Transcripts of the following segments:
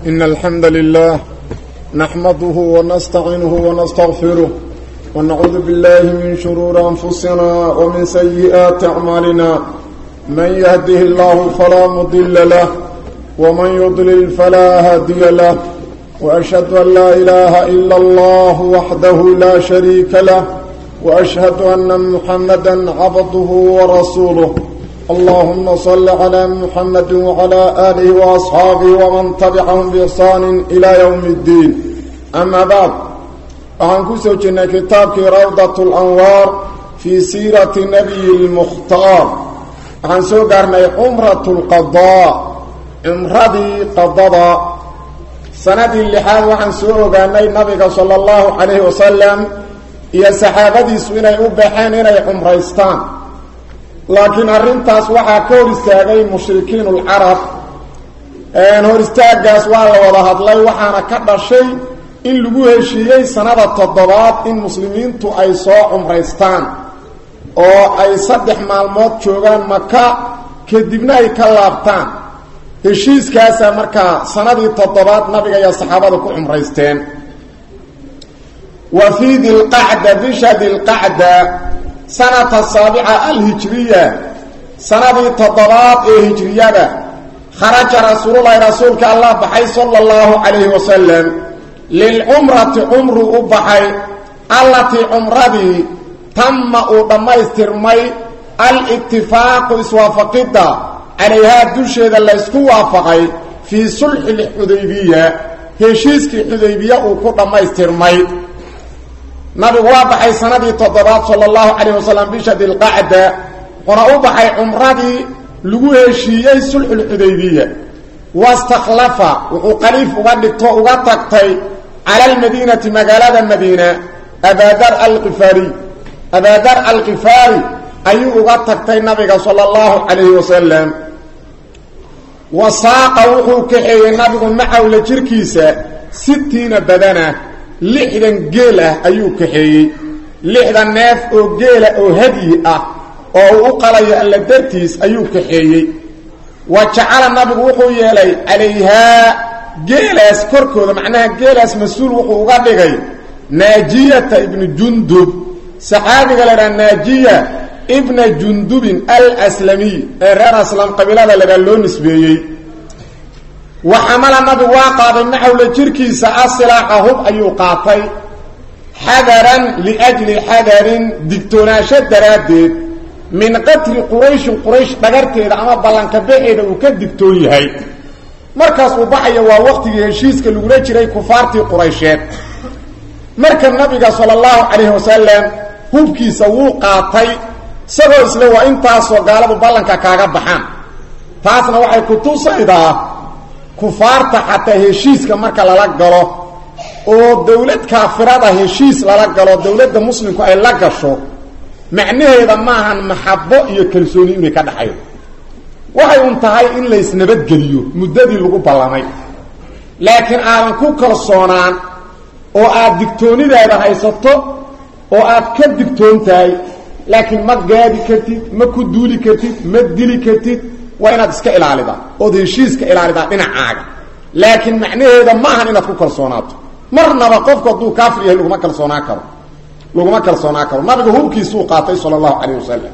إن الحمد لله نحمده ونستعينه ونستغفره ونعوذ بالله من شرور أنفسنا ومن سيئات أعمالنا من يهده الله فلا مضل له ومن يضلل فلا هادي له وأشهد أن لا إله إلا الله وحده لا شريك له وأشهد أن محمدا عبده ورسوله اللهم صل على محمد وعلى آله وأصحابه ومن تبعهم بإحسان إلى يوم الدين أما بعد waxaan ku soo jirnay kitaabkii rawdat اlanwaar fii siirati nabiyi اlmukhtaar waxaan soo gaarnay cumrat اlqadaa cumradii qadada sanadii lixaad waxaan soo ogaanay nabiga sala اllahu calayhi wasalam iyo saxaabadiisu inay u baxeen inay cumraystaan laakiin arrintaas waxaa ka hor istaagay mushrikiin ulcarab hor istaagaas waa la wada hadlay waxaana ka dhashay in lagu heshiiyey sanada toddobaad in muslimiintu ay soo cumraystaan oo ay saddex maalmood joogaan maka kadibna ay ka laabtaan heshiiskaasa markaa sanadii toddobaad nabiga iyo saxaabada ku cumraysteen wa fii dilqacda bisha dilqacda sanata saabica alhijriya sanadii toddobaad ee hijriyada kharaja rasuululahi rasuulka allah baxay sala allahu calayhi wasalam lilcumrati cumru u baxay allatii cumradii tamma uu dhammaystirmay al-itifaaqu iswaafaqidda calayhaa dusheeda laysku waafaqay fii sulxi lxudaybiya heshiiskii xudaybiya uu ku dhammaystirmay nabigu waa baxay sanadii toddobaad sala allahu calayh wasalam bisha dilqacda wuxuuna u baxay cumradii lagu heshiiyey sulxulxudaybiya wastakhlafa wuxuu qaliif uga dhigto uga tagtay cala almadiinati magaalada madiina abaadar alqifaari abaadar alkifaari ayuu uga tagtay nabiga sala allahu calayhi wasalam wasaaqa wuxuu kaxeeyey nabigu macawla jirkiisa sitiina badana lixdan geel ah ayuu kaxeeyey lixdan neef oo geela oo hadyi ah oo uu u qalayo alla dartiis ayuu kaxeeyey wa jacala nabigu wuxuu yeelay calayhaa geelaas korkooda macnaha geelaas mas-uul wuxuu uga dhigay naajiyata ibnu jundub saxaabiga la idhaha naajiya ibna jundubin alslamiy ee reer aslam qabiilada lagaa loo nisbeeyey wa xamala nabigu waa qaaday maxawla jirkiisa asilaaxa hub ayuu qaatay xadaran liajli xadarin digtoonaansho daraaddeed min qatli qurayshin quraysh dhagarteeda ama ballanka baxeeda uu ka digtoon yahay markaas uu baxaya waa waqtigii heshiiska lagula jiray kufaartii quraysheed marka nabiga sala allahu calayhi wasalam hubkiisa wuu qaatay isagoo isle waa intaasoo gaaladu ballanka kaaga baxaan taasna waxay ku tusaydaa kufaarta xataa heshiiska marka lala galo oo dowlad kaafirada heshiis lala galo dowladda muslimku ay la gasho macnaheeda maahan maxabo iyo kalsooni inay ka dhaxayo waxay un tahay in laysnabadgeliyo muddadii lagu ballamay laakiin aadan ku kalsoonaan oo aad digtoonidaada haysato oo aad ka digtoon tahay laakiin ma gaadi kartid ma ku duuli kartid ma dili kartid waa inaad iska ilaalidaa ood heshiiska ilaalidaa dhinacaaga laakiin macnaheeda ma ahan inaad ku kalsoonaato marnaba qofku hadduu kaafir yahay laguma kalsoonaan karo laguma kalsoonaan karo nabiga hubkiisuu qaatay sala allahu calayh wasalam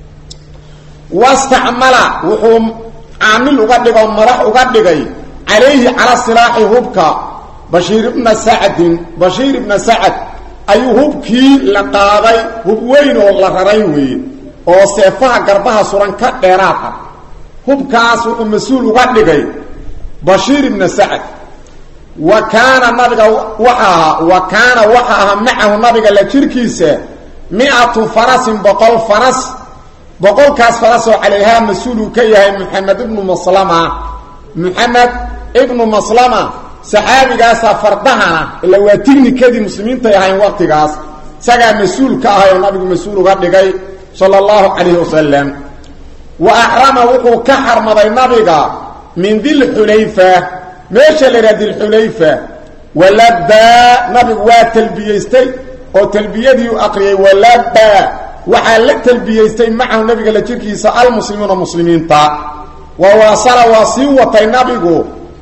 wastacmala wuxuu caamil uga dhigoo madax uga dhigay calayhi cala silaaxi hubka bashiir ibna sacdin bashiir ibna sacad ayuu hubkii la qaaday hub weyn oo la raray weeye oo seefaha garbaha suran ka dheeraad ah hubkaas wuxuu mas-uul uga dhigay bashiir ibna sacad wa kaana nabiga waxa ahaa wa kaana waxa ahaa macahu nabiga la jirkiisa mi-atu farasin boqol faras boqolkaas faras oo calayhaa mas-uul uu ka yahay moxamed ibnu maslama moxamed ibnu maslama saxaabigaasaa fardahana ila waa tignikadii muslimiintay ahayn waqtigaas isagaa mas-uul ka ahay oo nabigu mas-uul uga dhigay sala allahu calayhi wasalam wa axrama wuxuu ka xarmaday nabiga min dilxulayfa meesha la yidhaha dilxulayfa walabaa nabigu waa talbiyaystay oo talbiyadii u aqriyay walabaa waxaa la talbiyaystay macahu nabiga la jirkiisa almuslimuuna muslimiinta wa waasala waa sii watay nabigu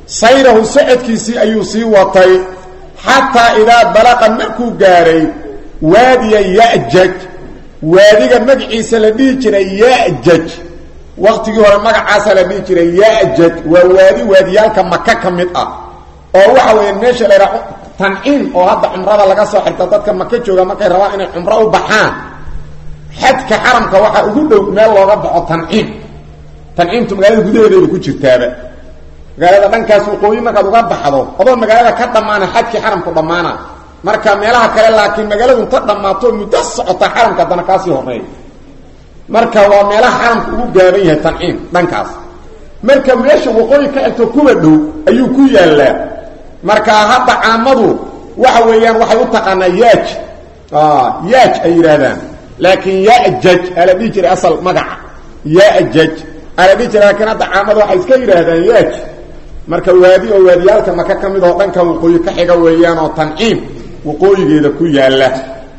sayrahu socodkiisii ayuu sii watay xataa idaa balaqa markuu gaaray waadiya ya'jaj waadiga magaciisa la dhihi jiray ya'jaj waktigii hore magacaasa la dhihi jiray ya'jaj waa waadi waadiyaalka maka ka mid ah oo waxa weeye meesha la yidhaha tanciim oo hadda cumrada laga soo xirta dadka maka jooga markay rabaan inay cumro u baxaan xadka xaramka waxaa ugu dhow meel looga baxo tanciim tanciimtu magaalada gudaheedayba ku jirtaaba magaalada dhankaas waqooyi markaad uga baxdo adoo magaalada ka dhammaana xadkii xaramku dhammaana marka meelaha kale laakiin magaaladu inta dhammaato muddo socota xaramka haddana kaasii horeeya marka waa meelaha xaramka ugu gaaban yahay tanciim dhankaas marka meesha waqooyi ka egto kuwa dhow ayuu ku yaallaa marka hadda caamadu waxa weeyaan waxay u taqaanaa yaaj yaaj ay yidhaahdaan laakiin yajaj ala dhihi jiray asal magaca yajaj ala dhihi jiray laakiin hadda caamadu waxay iska yidhaahdaan yaaj marka waadi oo waadiyaalka maka ka mid oo dhanka waqooyi ka xiga weeyaan oo tanciim waqooyigeeda ku yaalla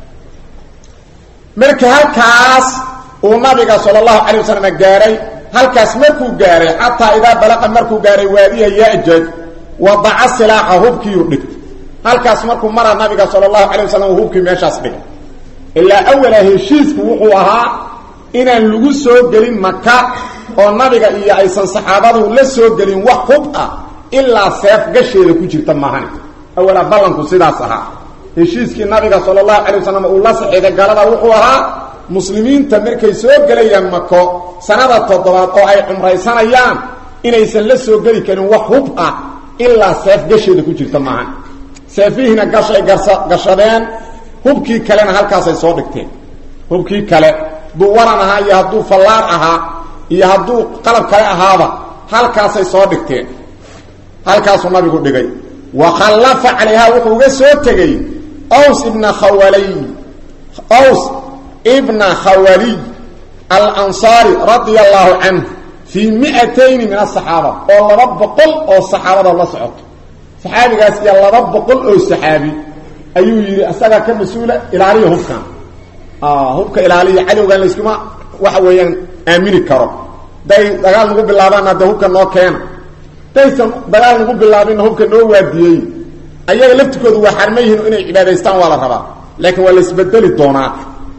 marka halkaas uu nabiga sala allahu calay wasalam gaaray halkaas markuu gaaray xataa idaa balaqa markuu gaaray waadiya yajaj wadaca silaaxa hubkiiu dhigtay halkaas markuu mara nabiga sala allahu calay wasalam hubkii meeshaas dhigay ilaa awala heshiisku wuxuu ahaa inaan lagu soo gelin maka oo nabiga iyo aysan saxaabadu la soo gelin wax hub ah ilaa seef gasheeda ku jirta maahani awala ballanku sidaas ahaa heshiiskii nabiga sala allahu calay wasalam uu la saxiiday galada wuxuu ahaa muslimiinta markay soo gelayaan mako sanada toddobaad oo ay cumraysanayaan inaysan la soo geli karin wax hub ah ilaa seef gasheeda ku jirta maahan seefihiina gashay gashadeen hubkii kalena halkaasay soo dhigteen hubkii kale hadduu waran ahaa iyo hadduu fallaar ahaa iyo hadduu qalab kale ahaaba halkaasay soo dhigteen halkaasuu nabigu dhigay wa khallafa calayha wuxuu uga soo tegey ws ibna khawaliy ws ibna khawaliy alansaari radia allahu canhu fii miatayni min asaxaaba oo laba boqol oo saxaabada la socoto saxaabigaas iyo laba boqol oo saxaabi ayuu yidhi asagaa ka mas-uula ilaaliya hubkan hubka ilaaliya cadowgan layskuma waxa weeyaan aamini karo day dagaal nagu bilaabaana de hubka noo keena daysan dagaal nagu bilaabinna hubka noo waadiyey ayaga laftikoodu waa xarma yihiin inay cibaadaystaan waa la rabaa laakiin waa la isbedeli doonaa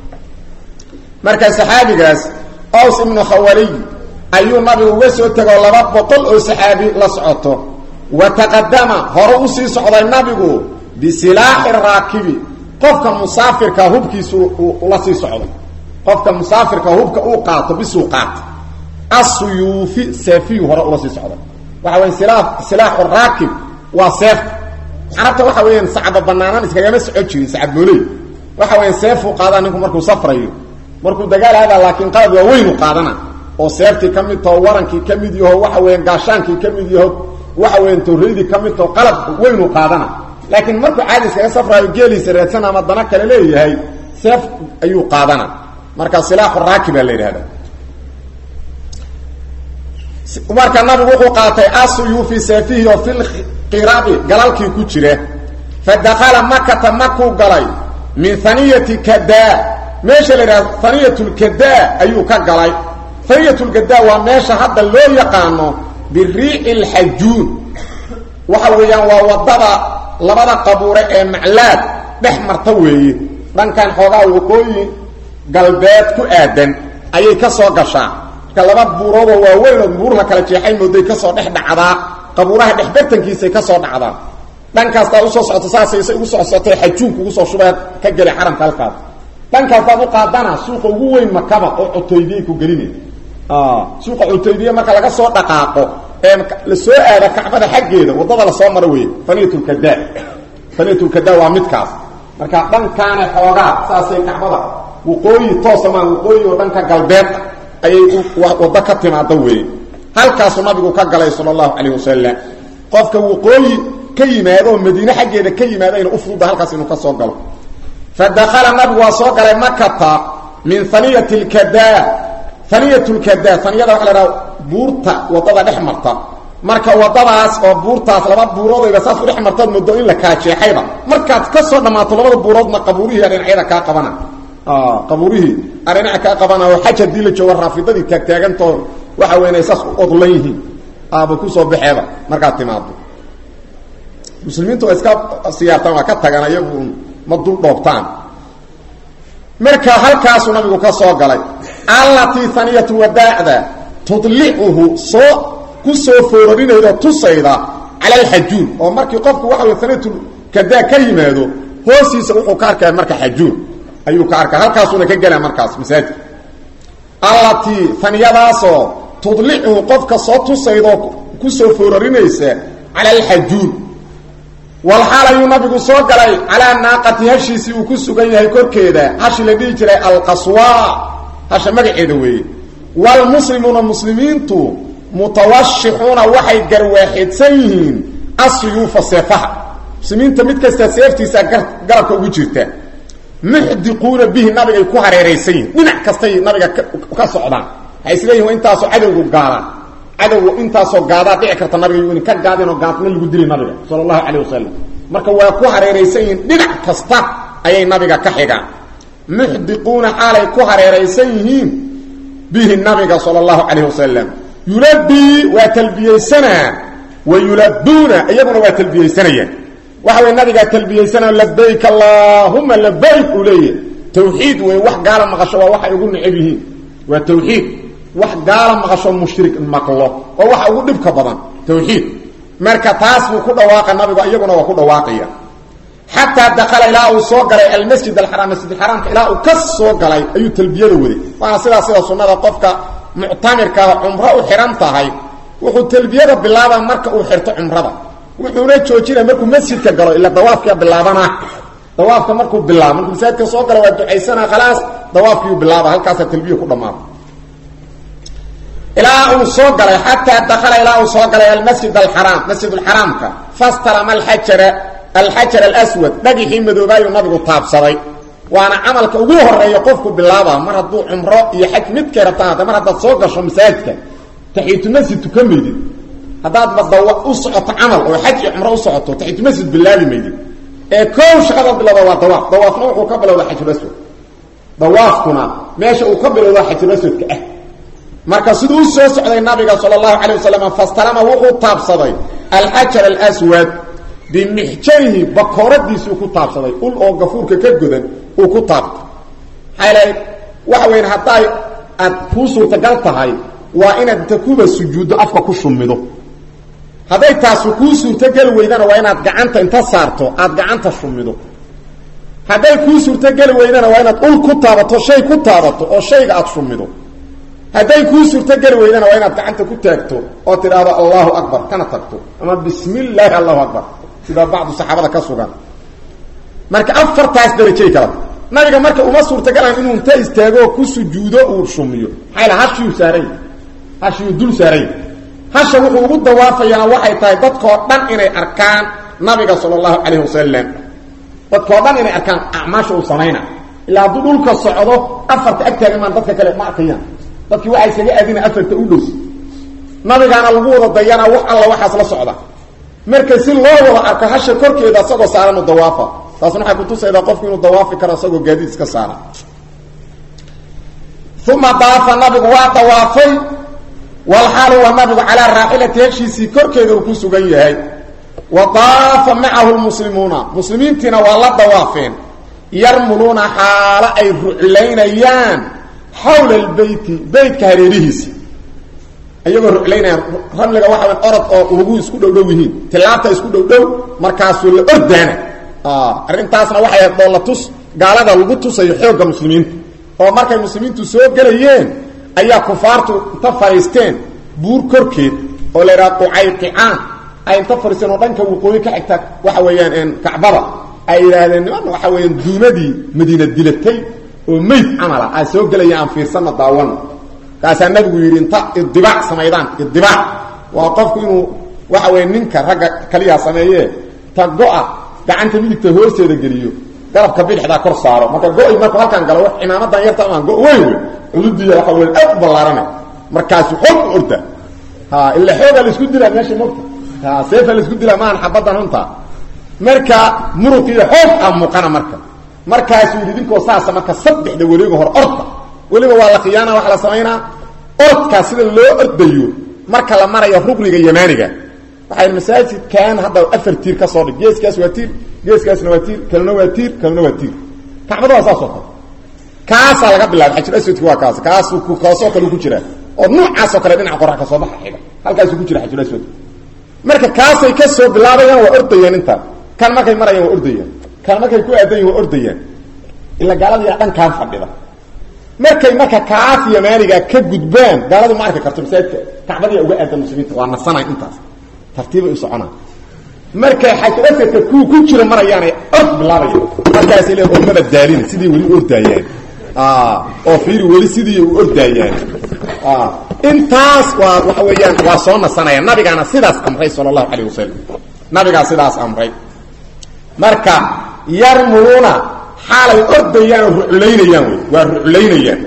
marka saxaabigaas aws ibnu khawaliy ayuu nabigu uga soo tegoo laba boqol oo saxaabi la socoto wa taqadama hore usii socday nabigu bisilaaxi raakibi qofka musaafirka hubkiisu la sii socday qofka musaafirka hubka uu qaato bisuu qaato asuyuufi seefiyu hore ula sii socday waxa weya sila silaaxu raakib waa seefta carabta waxa weeyaan sacaba banaanaan iskagama socon jirin sacabmooley waxa weya seefuu qaadaa ninku markuu safrayo markuu dagaal aadaa laakiin qalab waa weynu qaadana oo seeftii ka mid taho warankii ka mid yaho waxa weeyaan gaashaankii ka mid yaho waxa weeyaan tawraydii ka mid taho qalab weynu qaadana laakiin markuu caadi iskaga safraayo geeliisa raadsan ama dana kale leeyahay seef ayuu qaadana marka silaaxu raakibaa la yidhahda marka nabigu wuxuu qaatay asuyuufi seefihi oo filqirabi galalkii ku jira fa dakala makata makuu galay min haniyati kada meesha la yidhahdo haniyatulkada ayuu ka galay haniyatulkada waa meesha hadda loo yaqaano biriici lxajuun waxa weeyaan waa wadada labada qabuure ee maclaad dhex marta weeye dhankan xoogaa waqooyi galbeed ku aadan ayay ka soo gashaa marka laba buuroodoo waaweyn oo buur la kala jeexay mooday kasoo dhex dhacdaa qabuuraha dhexbartankiisay ka soo dhacdaa dhankaastaad usoo socoto saasayse ugu soo socotay xajuunka ugu soo shubaa ka geli xaramka halkaas dhankaastaad u qaadana suuqa ugu weyn makaba oo cotooydiyay ku gelinay suuqa cotooydiya marka laga soo dhaqaaqo ee la soo aada kacbada xaggeeda waddada lasoo maro wey faniyatulkada faniyatulkada waa midkaas marka dhankaana xoogaa saasay kacbada waqooyi toosamaan waqooyi oo dhanka galbeed ayay waddo ka timaada weeye halkaasuu nabigu ka galay sala allahu calayh wasalam qofka waqooyi ka yimaado oo madiine xaggeeda ka yimaado ina u fududa halkaas inuu ka soo galo fa dakala nabigu waa soo galay makata min haniyati lkada haniyat lkada haniyada waxa la dhaha buurta waddada dhex marta marka waddadaas oo buurtaas laba buuroodayba saas u dhex martaad moodo in la kala jeexayba markaad ka soo dhammaato labada buuroodna qabuurihii dhinacyada kaa qabana qabuurihii adhinaca kaa qabana oo xaj haddii la joogo raafidadii taagtaagantoo waxa weyn ay saas u odlan yihiin aaba kusoo baxeeba markaad timaado muslimiintu waa iska siyaartaan waa ka tagaan ayagu ma dul dhoobtaan marka halkaasuu nabigu ka soo galay allatii haniyatu wadaacda tudlicuhu soo ku soo foorarinayda tusayda cala alxajuun oo markii qofku waxa wey haniyatu kadaa ka yimaado hoostiisa wuxuu ka arkaya marka xajuun ayuu ka arkaya halkaasuuna ka gelaa markaas masaajidka allatii haniyadaasoo tudlicuhu qofka soo tusaydaoo ku soo foorarinaysa cala alxajuun walxaal ayuu nabigu soo galay calaa naaqati hashiisii uu ku sugan yahay korkeeda hashi la dhihi jiray alqaswa hasha magaceeda weeye waalmuslimuuna muslimiintu mutawashixuuna waxay garwaaxeedsan yihiin asuyuufa seefaha muslimiinta mid kasta seeftiisa garabka ugu jirta muxdiquuna bihi nabigay ku hareeraysan yihin dhinac kastay nabiga ka socdaan waxay isleeyihin intaasoo cadowgu gaadaan cadowgu intaasoo gaadaa dhici karta nabiga yu ka gaadinoo gaadna lagu dili nabiga sala allahu calayh wasalam marka waa ku hareeraysan yihiin dhinac kasta ayay nabiga ka xigaan muxdiquuna xaalay ku hareeraysan yihiin bihi nabiga sala allahu calayh wasalam yulabii waa talbiyeysanaa wa yulabuuna iyaguna waa talbiyeysanayaan waxa way nabigaa talbiyeysanaa labayk allaahuma labayk uu leeyahy tawxiid wey wax gaala maqasho waa waxay ugu necab yihiin waa tawxiid wax gaala maqasho mushrik maqlo oo waxa ugu dhibka badan tawxiid marka taas buu ku dhawaaqa nabigu iyaguna waa ku dhawaaqaya xataa dakala ilaa uu soo galay almasjid alxaraam masjidxaraamka ilaa uu ka soo galay ayuu talbiyada waday waana sidaa sida sunnada qofka muctamirkaa cumro u xihan tahay wuxuu talbiyada bilaabaa marka uu xirto cumrada wuxuuna joojina markuu masjidka galo ila dawaafkia bilaabana dawaafka markuu bilaabo markuu masaajidka soo galo waa ducaysana khalaas dawaafkiiu bilaaba halkaasaa talbiya ku dhamaada ilaa uu soo galay xataa dakala ilaa uu soo galay almasjid alxaraam masjid alxaraamka fastalama alxajara alxajar alaswad dhagixii madoobaayuu nabigu taabsaday waana camalka ugu horeeya qofku bilaaba mar hadduu cumro iyo xaj midkay rabtaan hadda mar haddaad soo gasho masaajidka taxiitumasjid tuka maydid haddaadba dawa u socoto camal oo xaj iyo cumro u socoto taxiitumasjid bilaabi maydid ee kow shaqada bilowda waa dawaaf dawaafna wuxuu ka bilowda xajulaswad dawaafkuna meesha uu ka bilowda xajulaswadka ah marka siduu u soo socday nabiga sal اlahu alيه wasalam fastalama wuxuu taabsaday alxajar alaswad bimixjanihi bakooradiisuu ku taabsaday ul oo gafuurka ka godan uu ku taabtay maxaa waxa weyn hadday aad kuu suurtagal tahay waa inaad inta kuba sujuuddo afka ku shumido hadday taasu kuu suurtogeli weydana waa inaad gacanta inta saarto aad gacanta shumido hadday kuu suurtogeli weydana waa inaad ul ku taabato shay ku taabato oo shayga aad shumido hadday kuu suurtogeli weydana waa inaad gacanta ku taagto oo tidhaahdo allahu akbar kana tagto ama bismi illaahi allahu akbar sida bacdu saxaabada ka sugan marka afartaas darajay kala nabiga marka uma suurtagalan inuu inta istaago ku sujuudo uu shumiyo maxaa hashiyuu saaray hashiyuu dul saaray hasha wuxuu ugu dawaafayaa waxay tahay dadkoo dhan inay arkaan nabiga sala allahu calayhi wasalam dadkoo dhan inay arkaan acmaasha uu samayna ilaa hadduu dhulka socdo afarta agtaagimaan dadka kale ma arkayaan dadkii waxay isaga aadina afarta u dhows nabigaana lagu wada dayanaa wax alla waxaas la socda marka si loo wada arko hasha korkeeda isagoo saaran u dawaafa taasna waxay kutusaydaa qofku inuu dawaafi karo isagoo gaadiid iska saara uma daafa nabigu waa dawaafay walxaalu waa nabigu calaa raaxilati heshiisii korkeeda uu ku sugan yahay wa daafa macahu lmuslimuuna muslimiintiina waa la dawaafeen yarmuluuna xaalo ay ruclaynayaan xawla albeyti beytka hareerihiisa iyagoo ruclaynayaan ramliga waxa way orod oo ugu isku dhowdhow yihiin tilaabta isku dhowdhow markaasuu la ordaana arrintaasna waxay ahayd doolla tus gaalada lagu tusayo xoogga muslimiinta oo markay muslimiintu soo gelayeen ayaa kufaartu inta fadhiisteen buur korkeed oo la yidhaha qucayqicaan ay inta fadhiisteen oo dhanka waqooyi ka xigta waxa weeyaan kacbada ay yidhaahdeen niman waxa weeyaan duumadii madiina dilatay oo meyd camala aa soo gelaya aan fiirsanna daawana kaasaa nabigu yidhi inta idibaac samaydaan idibaac waa qofku inuu waxa weeye ninka ragga kaliyaa sameeye ta go-a gacanta midigta hoosteeda geliyo garabka bidixdaa kor saaro marka go-i markuu halkaan galo wax cimaamadan yarta amaan go weyn wey cududiya waxa wey aad u ballaarana markaasu xoog u orda ha ila xooga laisku dilaa meesha mogta ha seefa laisku dilaa maahan xabadan hunta marka muruqiiyo xoog a muuqana marka markaasuu yidhi idinkoo saasa marka saddexda weliga hore orda weliba waa la khiyaana waxa la samaynaa orodkaa sida loo ordayo marka la marayo rukniga yamaaniga waxay masaajidkan hadda afar tiir ka soo dhig geeskaas waa tiir geeskaasna waa tiir kalena waa tiir kalena waa tiir kacbada waa saasoo kale kaasaa laga bilaabay xajir aswadki waa kaas kaasuu kaasoo kale ku jiraa oo noocaasoo kale dhinaca qorax ka soo baxa xiga halkaasuu ku jira xajir aswadka marka kaasay ka soo bilaabayaan waa ordayaan intaa kan markay marayaan waa ordayaan kan markay ku aadan yihin waa ordayaan ila gaalada yaa dhankaan fadhida markay marka kaas yamaaniga ka gudbaan gaaladu ma arki karto masaajidka kacbadiya uga aadan muslimiinta waa nasanay intaas tartiibay u soconaa markay xajaradka ku ku jira marayaanay ord bilaabaya markaasay le ormada daalina sidii weli ordaayaan oo fiiri weli sidii u ordaayaan intaas waa waxa weeyaan waa soo nasanaya nabigaana sidaas amray sala allahu calayh wasalam nabigaa sidaas amray marka yarmuluuna xaalay ordayaan oo ruclaynayaan wey waa ruclaynayaan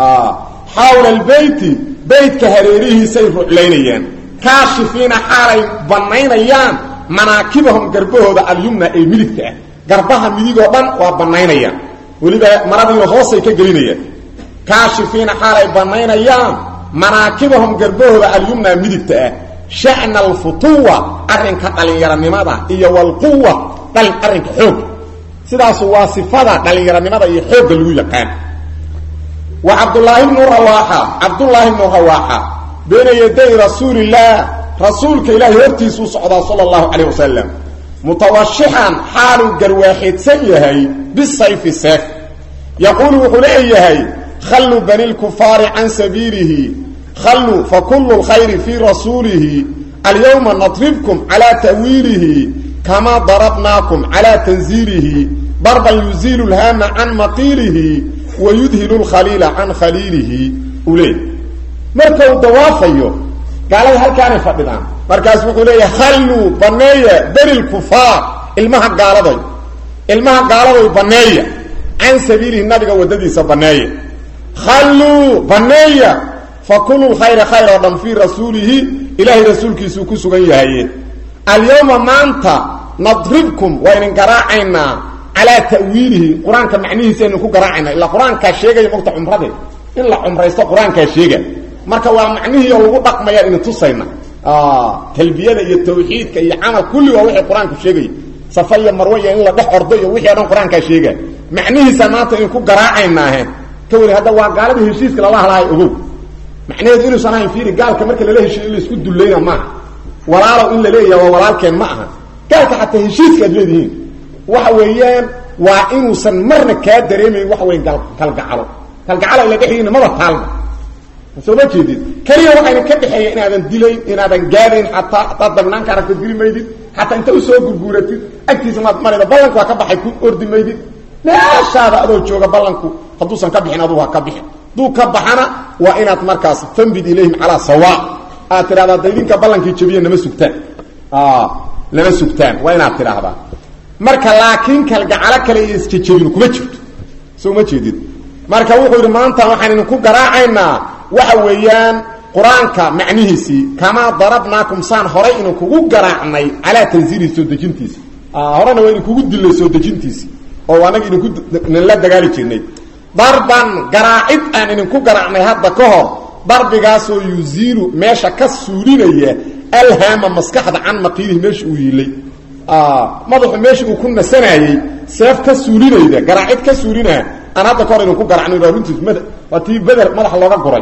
xawla albeyti beytka hareerihiisay ruclaynayaan kaashifiina xaalay banaynayaan manaakibahum garbahooda alyumna ee midigta ah garbaha midigoo dhan waa banaynayaan weliba maradiina hoosay ka gelinayaan kaashifiina xaalay banaynayaan manaakibahum garbahooda alyumna midigta ah sha'na alfutuwa arrinka dhalinyaranimada iyo walquwa dhalin arrinka xoog sidaasu waa sifada dhalinyaranimada iyo xoogga lagu yaqaan wa cabdulaahi bnu rawaaxa cabdullaahi bnu rawaaxa bayna yaday rasuulillaah rasuulka ilaahay hortiisuu socdaa sala allahu calayh wasalam mutawashixan xaaluu garwaaxeedsan yahay bisayfi seef yaquulu wuxuu leeyahay khalluu bani lkufaari can sabiilihi khalluu fakulu lkhayri fii rasuulihi alyawma nadribkum calaa ta'wiilihi kamaa darabnaakum calaa tanziilihi darban yuziilu lhaama can maqiilihi wa yudhilu lkhaliila can khaliilihi uu leey marka uu dawaafayo gaalada halkaanay fadhidaan markaas wuxuu leeyahay khalluu baneeya beni lkufaar ilmaha gaaladay ilmaha gaaladay baneeya can sabiilihi nabiga waddadiisa baneeya khalluu baneeya fakulu lkhayra khayr oo dhan fii rasuulihi ilaahay rasuulkiisuu ku sugan yahaye alyawma maanta nadribkum waa ydin garaacaynaa calaa ta'wiilihi qur-aanka macnihiisa aynu ku garaacaynaa ilaa qur-aankaa sheegaya mogta cumrade in la cumraysto qur-aankaa sheega marka waa macnihii oo lagu dhaqmayaan idin tusayna talbiyada iyo tawxiidka iyo camal kulli waa wixii qur-aanku sheegaya safa iyo marwe iyo in la dhex ordo iyo wixii o dhan qur-aankaa sheega macnihiisa maanta idin ku garaacaynaahe ka weli hadda waa gaaladii heshiiska lala halahay ogow macnaheedu inuusan ahayn fiiri gaalka marka lala heshiyo in laisku dullayna maaha walaalow in la leeyaha waa walaalkeen ma aha gaalka xataa heshiiska aad leedihiin waxa weeyaan waa inuusan marna kaa dareemayn waxa weya kalgacalo kalgacalo ila dhexdiina maba taalma soo ma jeedid keliya waxayna ka dhexeeya inaadan dilayn inaadan gaadayn xataa hadaad dabnaanka aragto dili maydid xataa inta usoo gurguuratid agtiisa maad marayda ballanku waa ka baxay ku ordi maydid meeshaada adoo jooga ballanku hadduusan ka bixin adugu ha ka bixin hadduu ka baxana waa inaad markaas fambid ilayhim calaa sawa aad tidhahdaa da idinka ballankii jabiya nama sugtaan lama sugtaan waa inaad tidhaahdaa marka laakiin kalgacalo kale iyo isjejebinu kuma jirto soo ma jeedid marka wuxuu yidhi maanta waxaan idinku garaacaynaa waxa weeyaan qur-aanka macnihiisii kamaa darabnaakum saan horay idinkugu garaacnay calaa tanziilihi soo dejintiisi horena waa idinkugu dilay soo dejintiisi oo anaga idinku la dagaali jirnay darban garaacid aan idinku garaacnay hadda ka hor darbigaasoo yuziilu meesha ka suulinaya alhaama maskaxda can maqiilihi meesha uu yiilay madaxu meesha uu ku nasanayey seef ka suulinayda garaacid ka suulinaa aan hadda ka hor idinku garacnay waa runtiis mad waa tii beder madaxa looga guray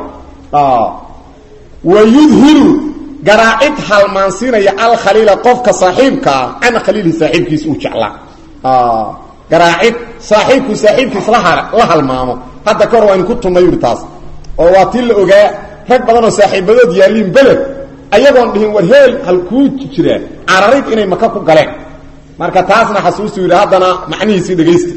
wa yudhilu garaacid halmaansiinaya alkhaliila qofka saaxiibkaa can khaliilihi saaxiibkiisa uu jeclaa garaacid saaxiibku saaxiibkiis la halmaamo hadda ka hor waa idinku tunnay yuri taas oo waa tii la ogaa rag badan oo saaxiibadood yaalliin beled ayagoon dhihin war heel halkuu jiraa cararid inay maka ku galeen marka taasna xasuustu yidhi haddana macnihiisii dhegaysta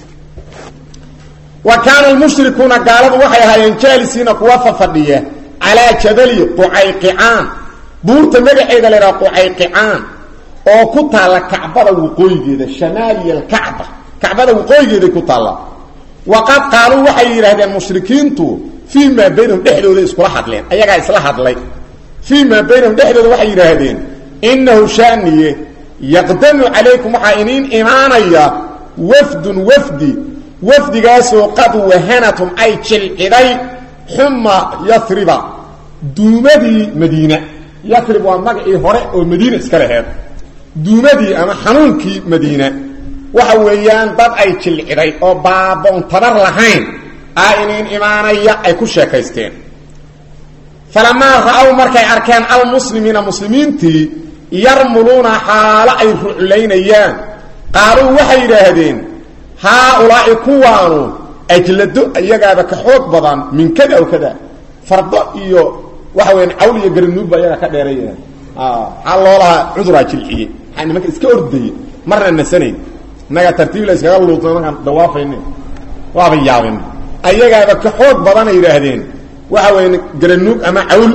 wa kaana almushrikuuna gaaladu waxay ahaayeen jaalisiina kuwa fafadhiya calaa jabali qucayqicaan buurta magaceeda la yidhaha qucayqicaan oo ku taalla kacbada waqooyigeeda shamaaliya alkacba kacbada waqooyigeeday ku taalla waqad qaaluu waxay yidhahdeen mushrikiintu fii maa baynahum dhexdooda iskula hadleen ayagaa isla hadlay fii maa baynahum dhexdooda waxay yidhaahdeen innahu shaaniye yaqdamu calaykum waxaa iniin imaanaya wafdun wafdi wafdigaasoo qad wahanatum ay jilciday xuma yasriba duumadii madiina yafrib waa magacii hore oo madiina iska laheed duumadii ama xanuunkii madiina waxa weeyaan dad ay jilciday oo baaboon tabar lahayn a inin imaanaya ay ku sheekaysteen falamaa ra-ow markay arkeen almuslimiina muslimiintii yarmuluuna xaalo ay ruclaynayaan qaaluu waxay yidhaahdeen haa-ulaa'i kuwaanu ajlado iyagaaba ka xoog badan min kada aw kada fardo iyo waxa weyaan cawl iyo garanuugba iyagaa ka dheeraya maxaa loo lahaa cuduraa jilciyey maxaa nimanka iska ordayey marna nasanayn innagaa tartiib la iskaga luudna markaan dawaafayne waaba yaabin ayagaaba ka xoog badana yidhaahdeen waxa weya garanuug ama cawl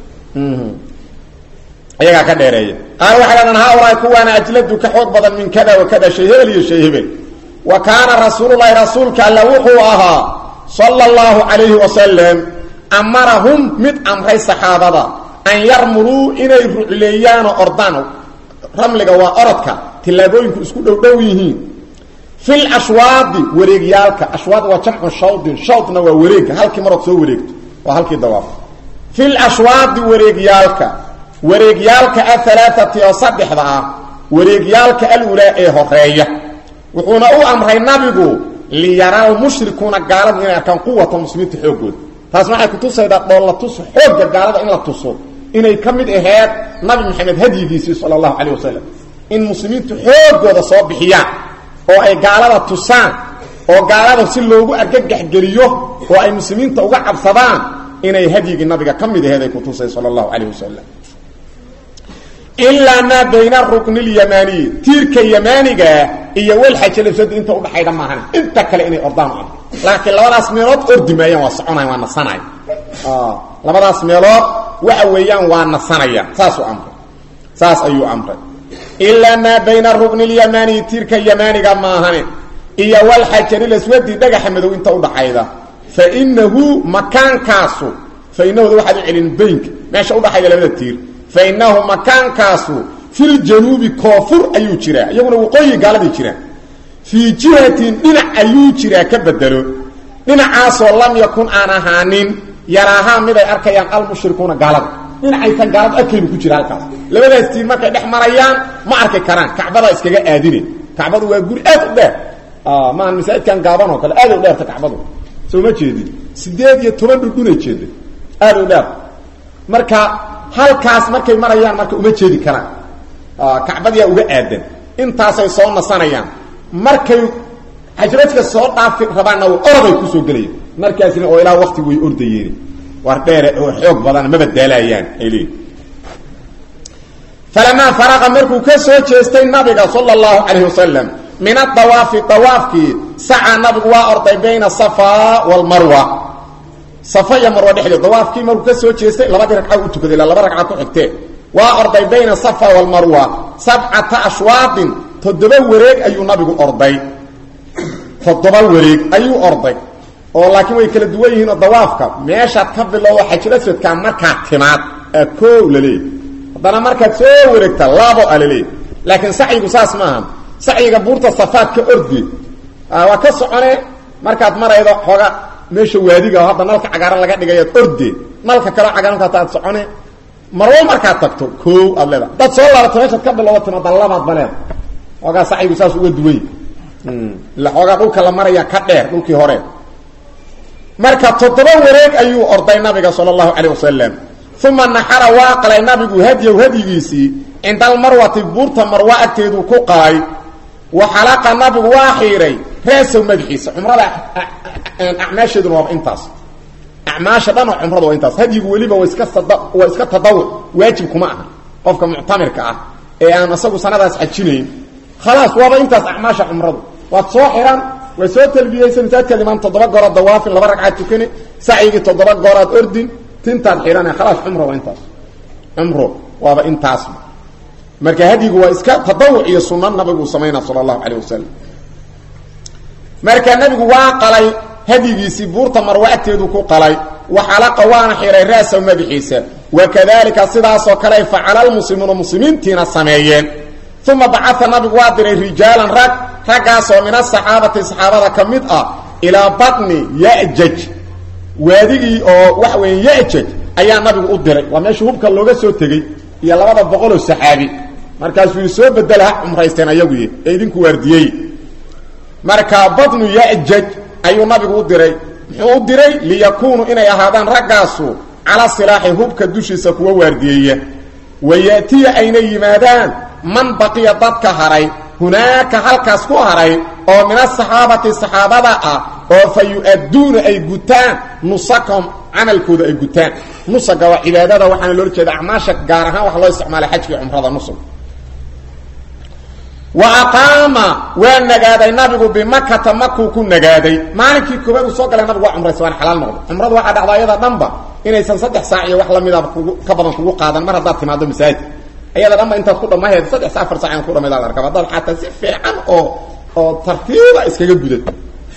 iyagaa ka dheereeya qaal waxay dhahdaan haa-ulaahi kuwaana ajladu ka xoog badan min kada wa kada shay hebel iyo shay hebel wa kaana rasuululahi rasuulka alla wuxuu ahaa sala allahu calayhi wasalam amarahum mid amray saxaabada an yarmuluu inay rucleeyaanoo ordaan ramliga waa orodka tillaabooyinku isku dhow dhow yihiin fil ashwaadi wareegyaalka ashwaad waa jamcu shawdin shawdna waa wareegka halkii marood soo wareegto waa halkii dawaaf fil ashwaadi wareegyaalka wareegyaalka ahalaaati oo saddexda ah wareegyaalka alulaa ee horeeya wuxuuna u amray nabigu liyaraa lmushrikuuna gaaladu inay arkaan quwata muslimiinta xooggooda taasna waxay kutusaydaa dhoolla tus xoogga gaalada in la tuso inay ka mid aheed nabi maxamed hadyigiisii sala allahu calayh wasalam in muslimiintu xooggooda soo bixiyaan oo ay gaalada tusaan oo gaalada si loogu argagaxgeliyo oo ay muslimiinta uga cabsadaan inay hadyigii nabiga ka mid aheed ay kutusay sala allahu calayh wasalam ilaa maa bayna rukni lyamaaniyi tiirka yamaanigaa iyo walxajalabsada inta udhaxayda maahan inta kale inay ordaan u amr laakiin labadaas meelood ordi maayaan waa soconayan waa nasanaya labadaas meelood waxa weeyaan waa nasanaya saasuu amray saas ayuu amray ilaa maa bayna rukni lyamaaniyi tiirka yamaaniga maahane iyo walxajarilaswadi dhagaxa madow inta udhaxayda fa inahu makaankaasu fa inahuda waxaad u celin baynka meesha udhaxayda labada tiir fainahu makaankaasu filjanuubi koofur ayuu jiraa iyaguna waqooyi gaaladii jiraan fii jihatin dhinac ayuu jiraa ka bedelo dhinacaasoo lam yakun aan ahaanin yaraahaa miday arkayaan almushrikuuna gaalada dhinacaysan gaaladu arkaynu ku jira halkaas labadaas tiir markay dhex marayaan ma arki karaan kacbada iskaga aadine kacbadu waa guri aad u dheer maahan masaajidkan gaaban oo kale aad u dheerta kacbadu soo ma jeedin sideed iyo toban dhudhunay jeeda aad u dheer marka halkaas markay marayaan marka uma jeedi karaan kacbadiyaa uga aadan intaasay soo nasanayaan markay xajrajka soo dhaafi rabaanna oroday kusoo gelayaan markaasina oo ilaa wakti way ordayeen war dheere oo xoog badan maba daalayaan ay leeyiin falamaa faraqa markuu ka soo jeestay nabiga sala allahu calayhi wasalam min adawaafi dawaafkii sacaa nabigu waa orday bayna safa walmarwa safa iyo marwa dhexdeed dawaafkii markuu ka soo jeestay labadii ragca u tukaday ilaa laba ragca ku xigtee waa orday bayna safa walmarwa sabcata ashwaadin toddoba wareeg ayuu nabigu orday toddoba wareeg ayuu orday oo laakiin way kala duwan yihiin oo dawaafka meeshaad ka bilowdo xajilaswadkaa markaad timaad aa koo laleeyahy haddana markaad soo wareegta labo a laleeyahy laakiin sacyigu saas maaha sacyiga buurta safaad ka ordi waa ka socone markaad maraydo xooga meesha waadiga hadda nalka cagaaran laga dhigayaad orde nalka kaleo cagaarankaata aad socone marwo markaad tagto koow aad leeda dad soo laabto meeshaad ka bilowdo timaada labaad ba leeda xoogaa sacyigu saas uga duway ila xoogaa dhulka la maraya ka dheer dhulkii hore marka toddoba wareeg ayuu orday nabiga sala allahu calayh wasalam uma naxara waa qalay nabigu hadyow hadyigiisii cinda almarwati buurta marwa agteeduu ku qalay wa xalaqa nabigu waa xiiray raasow madaxiisa cumrada acmaasheeduna waaba intaas acmaasha dhan oo cumrada waa intaas hadyigu weliba waa iska waa iska tadawuc waajib kuma aha qofka muctamirka ah ee aan isagu sanadaas xajinayn khalaas waaba intaas acmaasha cumradu waad soo xiran waa soo talbiyeysa masaajidkaad imaan toddoba gooraad dawaafin laba ragcaad tukani sacyigii toddoba gooraad ordin tintaad xidhane khalaas cumro waa intaas cumro waaba intaas marka hadyigu waa iska tadawuc iyo sunna nabigu samaynaa sala allahu calayh wasalam marka nabigu waa qalay hadyigiisii buurta marwa agteedu ku qalay wa xalaqa waana xihay ra'saw madaxiisa wakadalika sidaasoo kale facala lmuslimuuna muslimiintiina sameeyeen uma bacaa nabigu waa diray rijaalan rag raggaasoo min asaxaabati saxaabada ka mid ah ilaa batni yajaj waadigii oo waxa weeye yajaj ayaa nabigu u diray waa meesha hubka looga soo tegey iyo labada boqoloo saxaabi markaasuu yii soo bedela ha cumraysteen ayaguy ee idinku waardiyey marka badnu yajaj ayuu nabigu u diray muxuu u diray liyakuunuu inay ahaadaan raggaasu cala silaaxi hubka dushiisa kuwa waardiyeeya waya'tiya ayna yimaadaan man baqiya dadka haray hunaaka halkaas ku haray oo min asaxaabati saxaabada ah oo fa yu-adduuna ay gutaan nusakahum camalkooda ay gutaan nusaga waa cibaadada waxaana loola jeeda acmaasha gaar ahaan waxa loo isticmaalay xajka iyo cumrada nusug wa aqaama waa nagaaday nabigu bimakata makuu ku nagaaday maalinkii koobaad uu soo galay nabigu waa cumraysa waana xalaal noqday cumradu waxaa dhacda ayada dhanba inaysan saddex saac iyo wax lamidaba kugu ka badan kugu qaadan mar haddaad timaado masaajid ayada dhanba intaad ku dhamaheed saddex sa afar sac inaad ku dhamayd arka haddaad xataa si fiican oo oo tartiiba iskaga gudato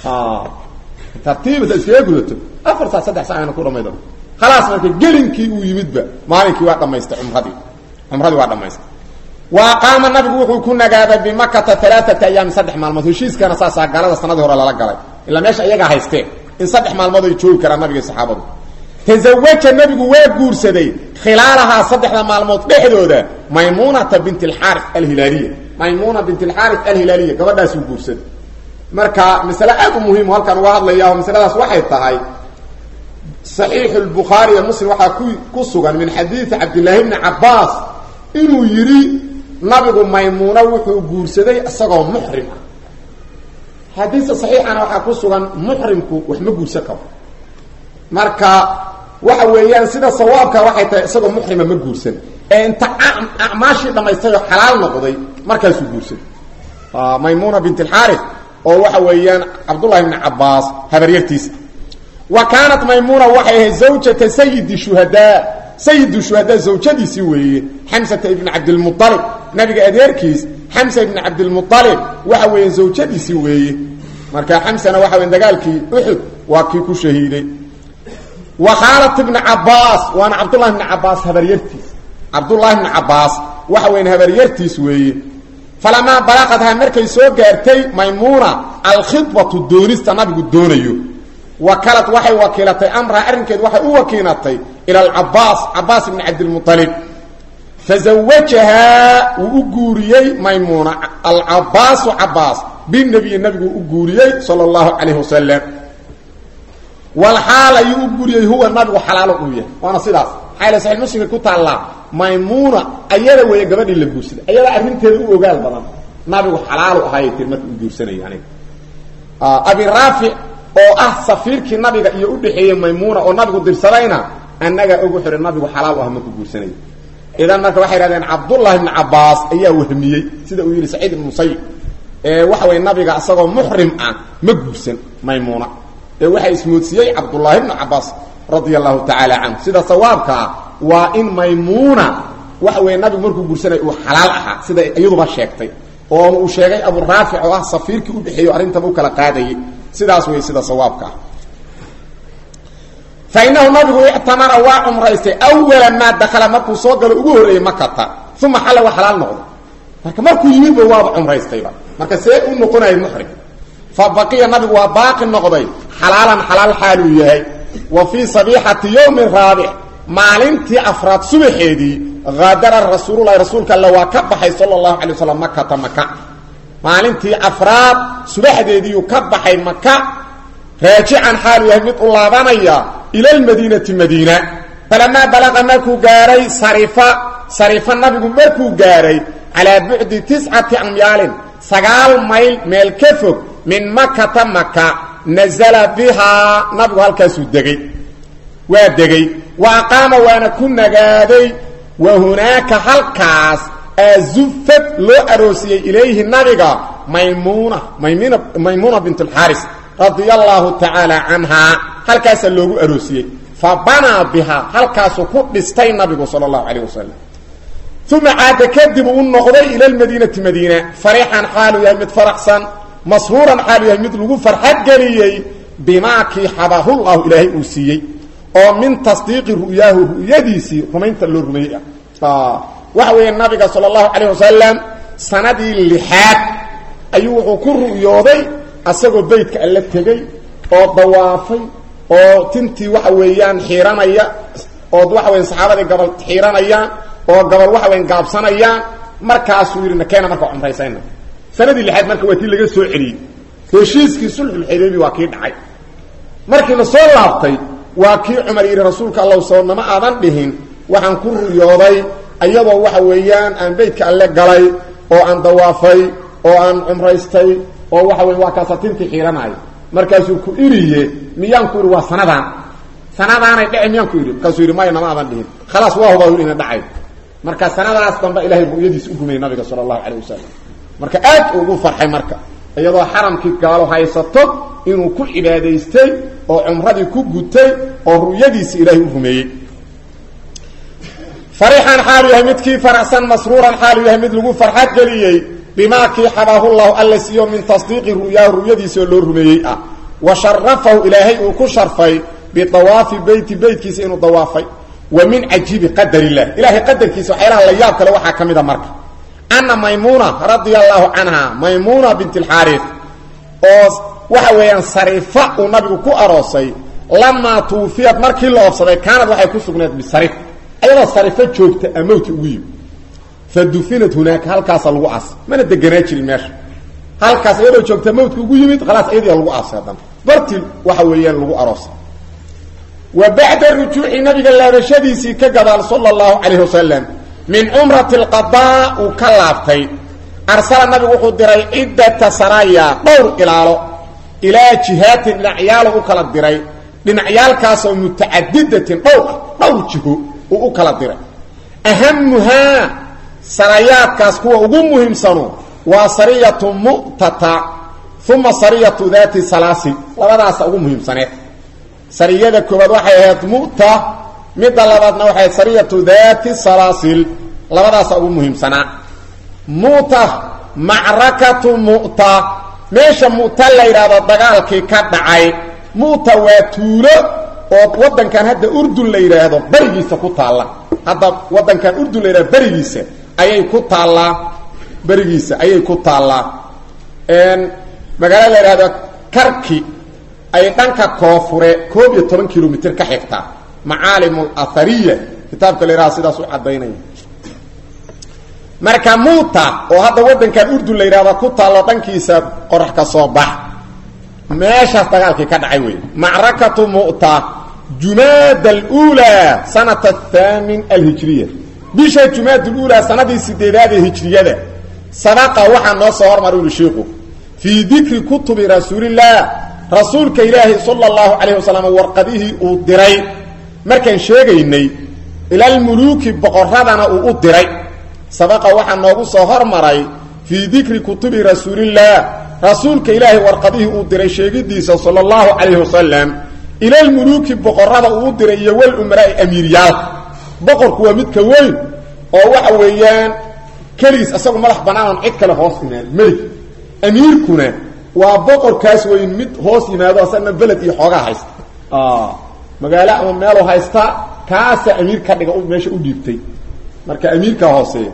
tartiibata iskaga gudato afar sac saddex sac ina ku dhamayd khalaas marka gelinkii uu yimidba maalinkii waa dhamaystay cumradii cumradii waa dhamaystay wa aqaama nabigu wuxuu ku nagaaday bimakata alaaata ayaami saddex maalmood heshiiskana saasaa gaalada sanadii hore lala galay ilaa meesha iyagaa haysteen in saddex maalmood ay joogi karaan nabiga saxaabadu tazawaja nabigu waa guursaday khilaalahaa saddexda maalmood dhexdooda maymunata bint alxaari alhilaaliya maymuna bint alxaari alhilaaliya gabadhaasuu guursaday marka masale aad u muhiim halkaan uga hadlaya oo masaladaas waxay tahay saxiixu lbukhaari iyo muslim waxaa ku ku sugan min xadiidi cabdillaahi bni cabaas inuu yidhi nabigu maymuuna wuxuu guursaday isagoo muxrim ah xadiista saxiixana waxaa ku sugan muxrimku wax ma guursan karo marka waxa weeyaan sida sawaabka waxay tahay isagoo muxrima ma guursan ee inta acmaashii dhamaystay oo xalaal noqday markaasuu guursaday maymuna bint alxaari oo waxa weeyaan cabdullahi bni cabaas habaryartiisa wa kaanat maymuna waxay ahayd zawjata sayidi shuhadaa sayidu shuhadaa zawjadiisii weeye xamsata ibni cabdilmualib nabiga adeerkiis xamsa ibni cabdilmualib waxa weeye zawjadiisii weeye marka xamsana waxa weya dagaalkii uxud waa kii ku shahiiday wa khaalat ibni cabaas waana cabdullahi bni cabaas habaryartiis cabdullaahi bni cabaas waxa weyan habaryartiis weeye falamaa balaqadhaa markay soo gaartay maymuuna alkhidbatu doonista nabigu doonayo wakalad waxay wakiilatay amraha arrinkeed waxay u wakiilatay ila alcabaas cabaas ibni cabdilmualib fazawajahaa wuu u guuriyey maymuuna alcabaasu cabaas binabiyi nabigu u guuriyey sala allahu calayhi wasalam walxaal ayuu u guuriyey huwa nabigu xalaalo uu yahay waana sidaas maxaa saxiix muslimka ku taallaa maymuuna ayada weeye gabadhii la guursaday ayadaa arrinteeda u ogaal badan nabigu xalaalu ahaayay tir marka u guursanaya aniga abi raafic oo ah safiirkii nabiga iyo udhexeeyey maymuuna oo nabigu dirsadayna annagaa ogu xihay nabigu xalaal u ah markuu guursanaya idan marka waxay hahdeen cabdullahi bni cabaas ayaa wahmiyey sida uu yidhi saciid ibn musayib ee waxa weye nabiga isagoo muxrim ah ma guursan maymuuna ee waxaa ismoodsiiyey cabdullaahi bnu cabaas radia allahu tacaala canhu sida sawaabkaa waa in maymuuna waxa weye nabigu markuu guursanaya uu xalaal ahaa sida iyaduba sheegtay oona uu sheegay abu raafic oo ah safiirkii udhexeeyo arrintaba u kala qaadayay sidaas wey sida sawaabka ah fa inahu nabigu ictamara waa cumraystay awala maa dakala markuu soo galo ugu horreeyey makata uma xalla waa xalaal noqday marka markuu yimidba waaba cumraystayba marka see u noqonaya muxrim fa baqiya nabigu waa baaqi noqday xalaalan xalaal xaaluu yahay wa fii sabiixati yowmi raabic maalintii afraad subaxeedii haadara rasuululahi rasuulka alle waa ka baxay sala allahu calay wasalam makata maka maalintii afraad subaxdeediiyuu ka baxay maka raajican xaalu yahay mid u laabanaya ila lmadiinati madiina falamaa balaqa markuu gaaray sarifa sarifa nabigu markuu gaaray calaa bucdi tiscati amyaalin sagaal mayl meel ka fog min makata maka nazala bihaa nabigu halkaasuu degey waa degey wa aqaama waana ku nagaaday wa hunaaka halkaas azufad loo aroosiyey ilayhi nabiga maymuna maymn maymuuna bint alxaaris radia allahu tacaala canhaa halkaasaa loogu aroosiyey fa banaa bihaa halkaasuu ku dhistay nabigu sala allahu calayh wasalam uma caada kadib uu noqday ila lmadiinati madiina farixan xaalu yahay mid faraxsan masruuran xaalu yahay mid lagu farxad geliyey bimaa kii xabahullahu ilaahay uu siiyey oo min tasdiiqi ru'yaahu ru'yadiisii rumaynta loo rumeeyey ah waxa weeye nabiga sala allahu calayh wasalam sanadii lixaad ayuu wuxuu ku ru'yooday asagoo beydka alla tegey oo dawaafay oo tintii waxa weeyaan xiiranaya oo waxa weya saxaabadii gabal xiiranayaan oo gabal waxa weyn gaabsanayaan markaasuu yidhi nakeena marka cumraysayna sanadii lixaad marka waa tii laga soo celiyey heshiiskii sulxulxudaybi waa kii dhacay markii la soo laabtay waa kii cumar yidhi rasuulka allow soo nama aadan dhihin waxaan ku ruyooday iyadoo waxa weeyaan aan beydka alle galay oo aan dawaafay oo aan cumraystay oo waxa wey waa kaasatintii xiiranaayo markaasuu ku iriye miyaan ku idhi waa sanadaan sanadaanay dhece miyaan ku idhi markaasuu yidhi maya nama aadan dhihin khalaas waa hubaa ina dhacay marka sanadaas dambe ilahay ru'yadiis u gumayay nabiga sala allahu calayh wasalam marka aad ugu farxay marka iyadoo xaramkii gaalo haysato inuu ku cibaadaystay oo cumradii ku gutay oo ru'yadiisi ilaahay u rumeeyey farixan xaalu yahay midkii faraxsan masruuran xaalu yahay mid lagu farxad geliyey bimaa kii xabaahu llahu alla siiyo min tasdiiqi ru'yaahu ru'yadiisi oo loo rumeeyey ah wa sharafahu ilaahay uu ku sharfay bidawaafi beyti beytkiisa inuu dawaafay wa min cajiibi qadar illah ilahay qadarkiisa waxyaalaha la yaab kale waxaa ka mid a marka ana maymuuna radia allahu canha maymuuna bint alxaarif oo waxa weeyaan sarifa uu nabigu ku aroosay lamaa tuufiyad markii la oobsaday kaanad waxay ku sugneed bisarif ayadoo sarifo joogta amowti ugu yimi fa dufinat hunaaka halkaasa lagu aasay mana deganaa jirin meesha halkaas iyadoo joogta mawtka ugu yimid khalaas iyadii lagu aasay haddana bartii waxa weeyaan lagu aroosay wa bacda rujuuci nabiga laabashadiisii ka gadaal sala allahu calayhi wasalam min cumrati alqadaa uu ka laabtay arsala nabigu wuxuu diray ciddata saraya dhowr ilaalo ilaa jihaatin dhinacyaalo u kala diray dhinacyaalkaasoo mutacadidatin dhowr ah dhowr jiho uu u kala diray ahamuhaa sarayaadkaas kuwa ugu muhiimsanu waa sariyatu mu'tata uma sariyatu daati salaasil labadaasa ugu muhiimsaneed sariyada koobaad waxay ahayd mu'ta midda labaadna waxay ahayd sariyatu daati salaasil labadaasa ugu muhiimsanaa mu'ta macrakatu mu'ta meesha mu'ta la yidhaahdo dagaalkii ka dhacay mu'ta waa tuulo oo waddankan hadda urdun la yidhaahdo berigiisa ku taalla hadda waddankan urdun la yidhahdo berigiisa ayay ku taallaa berigiisa ayay ku taallaa magaalada la yidhahdo karki ay dhanka koonfure koob iyo toban kilomitr ka xigtaa macaalim athariya kitaabka la yidhahdo sidaas u caddaynaya marka muuta oo hadda waddankan urdun la yidhahdo ku taallo dhankiisa qorax ka soo bax meeshaas dagaalkii ka dhacay wey macrakatu mu'ta jumaad alula sanata athaamin alhijriya bisha jumaad alula sanadii sideedaad ee hijriyada sabaqa waxaa noo soo hormar uli shiiku fii dikri kutubi rasuulillaah rasuulka ilaahi sala allahu calayh wasalam warqadihii uu diray markaan sheegaynay ilalmuluuki boqoradana uu u diray sabaqa waxaa noogu soo hormaray fii dikri kutubi rasuulillaah rasuulka ilaahay warqadihii uu diray sheegidiisa sala allahu calayhi wasalam ilalmuluuki boqorada uu u diray iyo wal umaraai amiiryaalka boqorku waa midka weyn oo waxa weeyaan keligiis isagu madax bannaanon cid kale hoos yimaado melig amiirkuna waa boqorkaas weyn mid hoos yimaado asagna beled iyo xoogaa haysta magaalo ama meelu haysta kaasa amiir ka dhiga meesha u dhiibtay marka amiirkaa hooseeya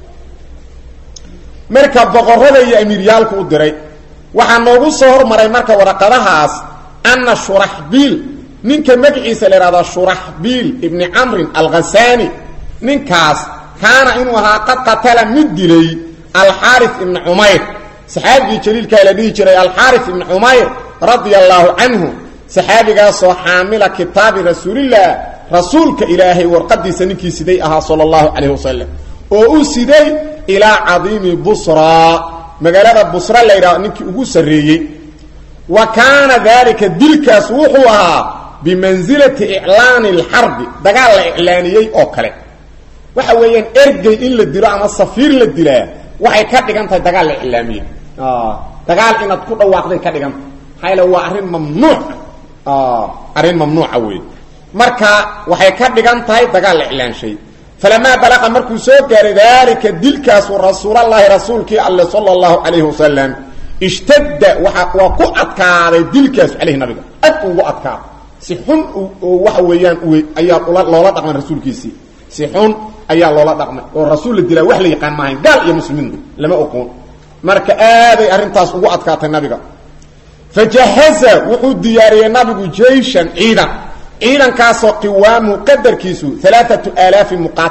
marka boqorada iyo amiiryaalku u diray waxaa noogu soo hormaray marka waraqadahaas ana shuraxbiil ninka magaciisa la ihahdo shuraxbiil ibni camrin alghasani ninkaas kaana inuu ahaa qad qatala mid dilay alxaari ibni cumayr saxaabigii jaliilkaa la dhihi jiray alxaari ibni cumayr radia allaahu canhu saxaabigaasoo xaamila kitaabi rasuulillaah rasuulka ilaahay warqadiisa ninkii siday ahaa sala allahu calayh wasalam oo u siday ilaa cadiimi busraa magaalada busra la yidhahdo ninkii ugu sarreeyey wa kaana daalika dilkaas wuxuu ahaa bimansilati iclaani alxarbi dagaal la iclaaniyey oo kale waxa weeyaan ergey in la dilo ama safiir la dilaa waxay ka dhigan tahay dagaal la iclaamiyey dagaal inaad ku dhawaaqday ka dhigan tahay maxaa yaele waa arrin mamnuuc arrin mamnuuca wey marka waxay ka dhigan tahay dagaal la iclaanshay falamaa balaqa markuu soo gaaray daalika dilkaasu rasuulallaahi rasuulkii alle sala allahu calayhi wasalam ishtadda waa waa ku adkaaday dilkaasu caleyhi nabiga ad ugu adkaada si xun oo waxa weeyaan ayaa loola dhaqmay rasuulkiisii si xun ayaa loola dhaqmay oo rasuul la dilaa wax la yaqaan maahayn gaal iyo muslimiintu lama oqoon marka aaday arrintaas ugu adkaatay nabiga fajahaza wuxuu diyaariyey nabigu jeyshan ciidan ciidankaasoo qiwaamu qadarkiisu alaaatu aalaafi muqaatil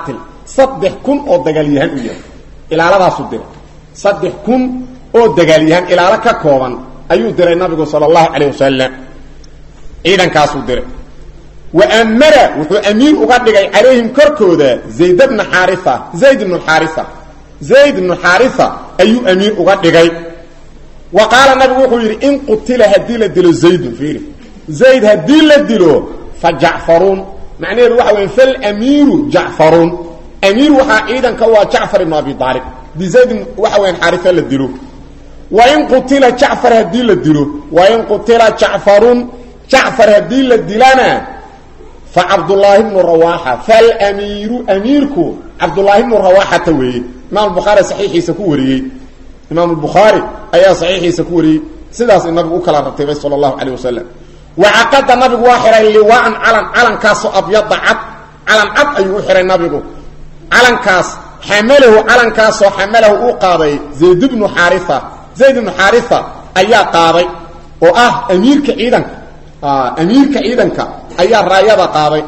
saddex kun oo dagaalyahan u yahay ilaaladaasu diray saddex kun oo dagaalyahan ilaalo ka kooban ayuu diray nabigu sala allahu calayh wasalam ciidankaasuu diray wa amara wuxuu amiir uga dhigay calayhim korkooda zayd bna xaaria zayd bnu xaaria zayd bnu xaaria ayuu amiir uga dhigay wa qaala nabigu wuxuu yidhi in qutila haddii la dilo zaydun fiiri zayd haddii la dilo fa jacfaruun macnaheedu waxa weya falamiiru jacfaruun amiir waxaa ciidanka u ah jacfar ibnu abi aalib haddii zayd waxa weyan xaaria la dilo wa in qutila jacfar haddii la dilo wa in qutila jacfarun jacfar haddii la dilana fa cabdullaahi bnu rawaaxa falamiiru amiirku cabdullaahi bnu rawaaxata weeye imaam bukhaari saxiixiisa ku wariyey imaam bukhaari ayaa saxiixiisa ku wariyey sidaas nabigu u kala ratibay sala allahu calayh wasalam wacaqada nabigu waa xihay liwaan calan calankaasoo abyada cad calan cad ayuu u xihay nabigu calankaas xamalahu calankaasoo xamalahu uu qaaday zayd bnu xaaria zayd bnu xaaria ayaa qaaday oo ah amiirka ciidanka amiirka ciidanka ayaa raayada qaaday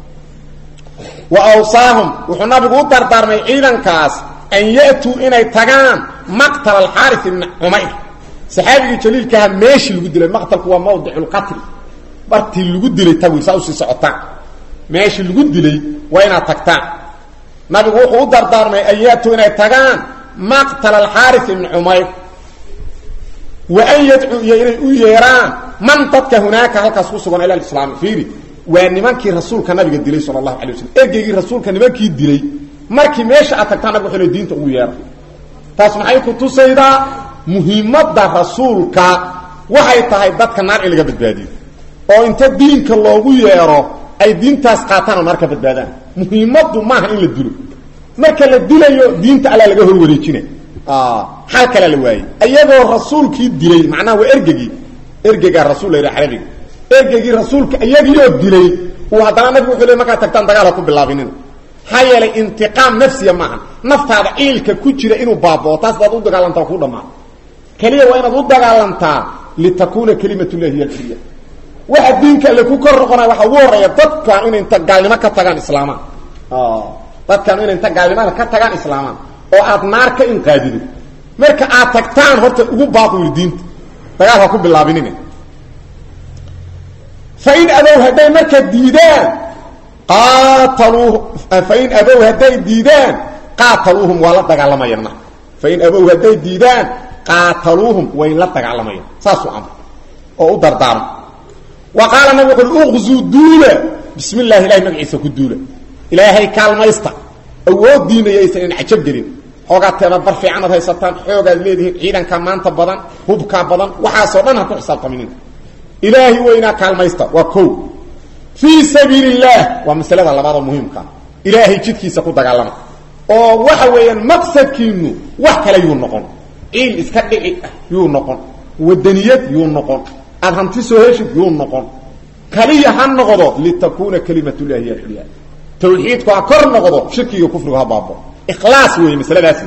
wa awsaahum wuxuu nabigu u dardaarmay ciidankaas an ya'tuu inay tagaan maqtala alxaari ibni cumayr saxaabigii jaliilkaha meeshii lagu dilay maqtalku waa mawdiculqatl bartii lagu dilay tawir saa usii socotaan meeshii lagu dilay waa inaad tagtaan nabigu wuxuu u dardaarmay an ya'tuu inay tagaan maqtala alxaari ibni cumayr wa an yadcuu iyo inay u yeeraan man dadka hunaaka halkaas ku sugan ila alislaami fiiri waa nimankii rasuulka nabiga dilay sala allahu alay waslm ergeygii rasuulka nimankii dilay markii meesha aad tagtaan nabig wuxuu diinta ugu yeera taas maxay ku tusaydaa muhiimadda rasuulka waxay tahay dadka naar in laga badbaadiyo oo inta diinka loogu yeero ay diintaas qaataan oo naar ka badbaadaan muhiimaddu maaha in la dilo marka la dilayo diinta allaa laga hor wareejina xal kalea la waayey iyagoo rasuulkii dilay macnaha waa ergegii ergegaa rasul la yidhaha carabiga ergegii rasuulka iyagiioo dilay uu haddana nabigu wuxuu le markaad tagtaan dagaal ha ku bilaabinina maxaa yeelay intiqaam nafsiya maaha naftaada ciilka ku jira inuu baabao taas baad u dagaalantaa ku dhammaa keliya waa inaad u dagaalantaa litakuuna kalimat llahi hiy alxilya waxa diinka alle ku kor noqonaya waxaa ugu horeeya dadkan inay inta gaalnimo ka tagaan islaamaan dadkan inay inta gaalnimada ka tagaan islaamaan oo aad naar ka inqaadido marka aad tagtaan horta ugu baaqu yidhi diinta dagaal ha ku bilaabinina fain abow hadday marka diidaan qaataluuhu fain abow hadday diidaan qaataluuhum waa la dagaalamayaan marka fain abow hadday diidaan qaataluuhum way la dagaalamayaan saasuu amr oo u dardaarmo wa qaala nabig wuxu uhi uqzuu duula bismi llahi ilahay magaciisa ku duula ilaahay kaalmaysta awooddiina yaysan in cajab gelin xoogaa teebabar fiicanaad haysataan xoogaad leedihiin ciidanka maanta badan hubkaa badan waxaasoo dhan ha ku xisaabtaminin ilaahi weynaa kaalmaysta waa ko fii sabiili اllah waa masalada labaadoo muhiimkaa ilaahay jidkiisa ku dagaalama oo waxa weeyaan maqsadkiinu wax kale yuu noqon ciil iska dhici ah yuu noqon wadaniyad yuu noqon aad hanti soo heshid yuu noqon kaliya ha noqdo litakuuna kalimat llahi hiy alculyaa tawxiidku ha kor noqdo shirkiga kufrigu ha baabo ikhlaas weeye masaladaasi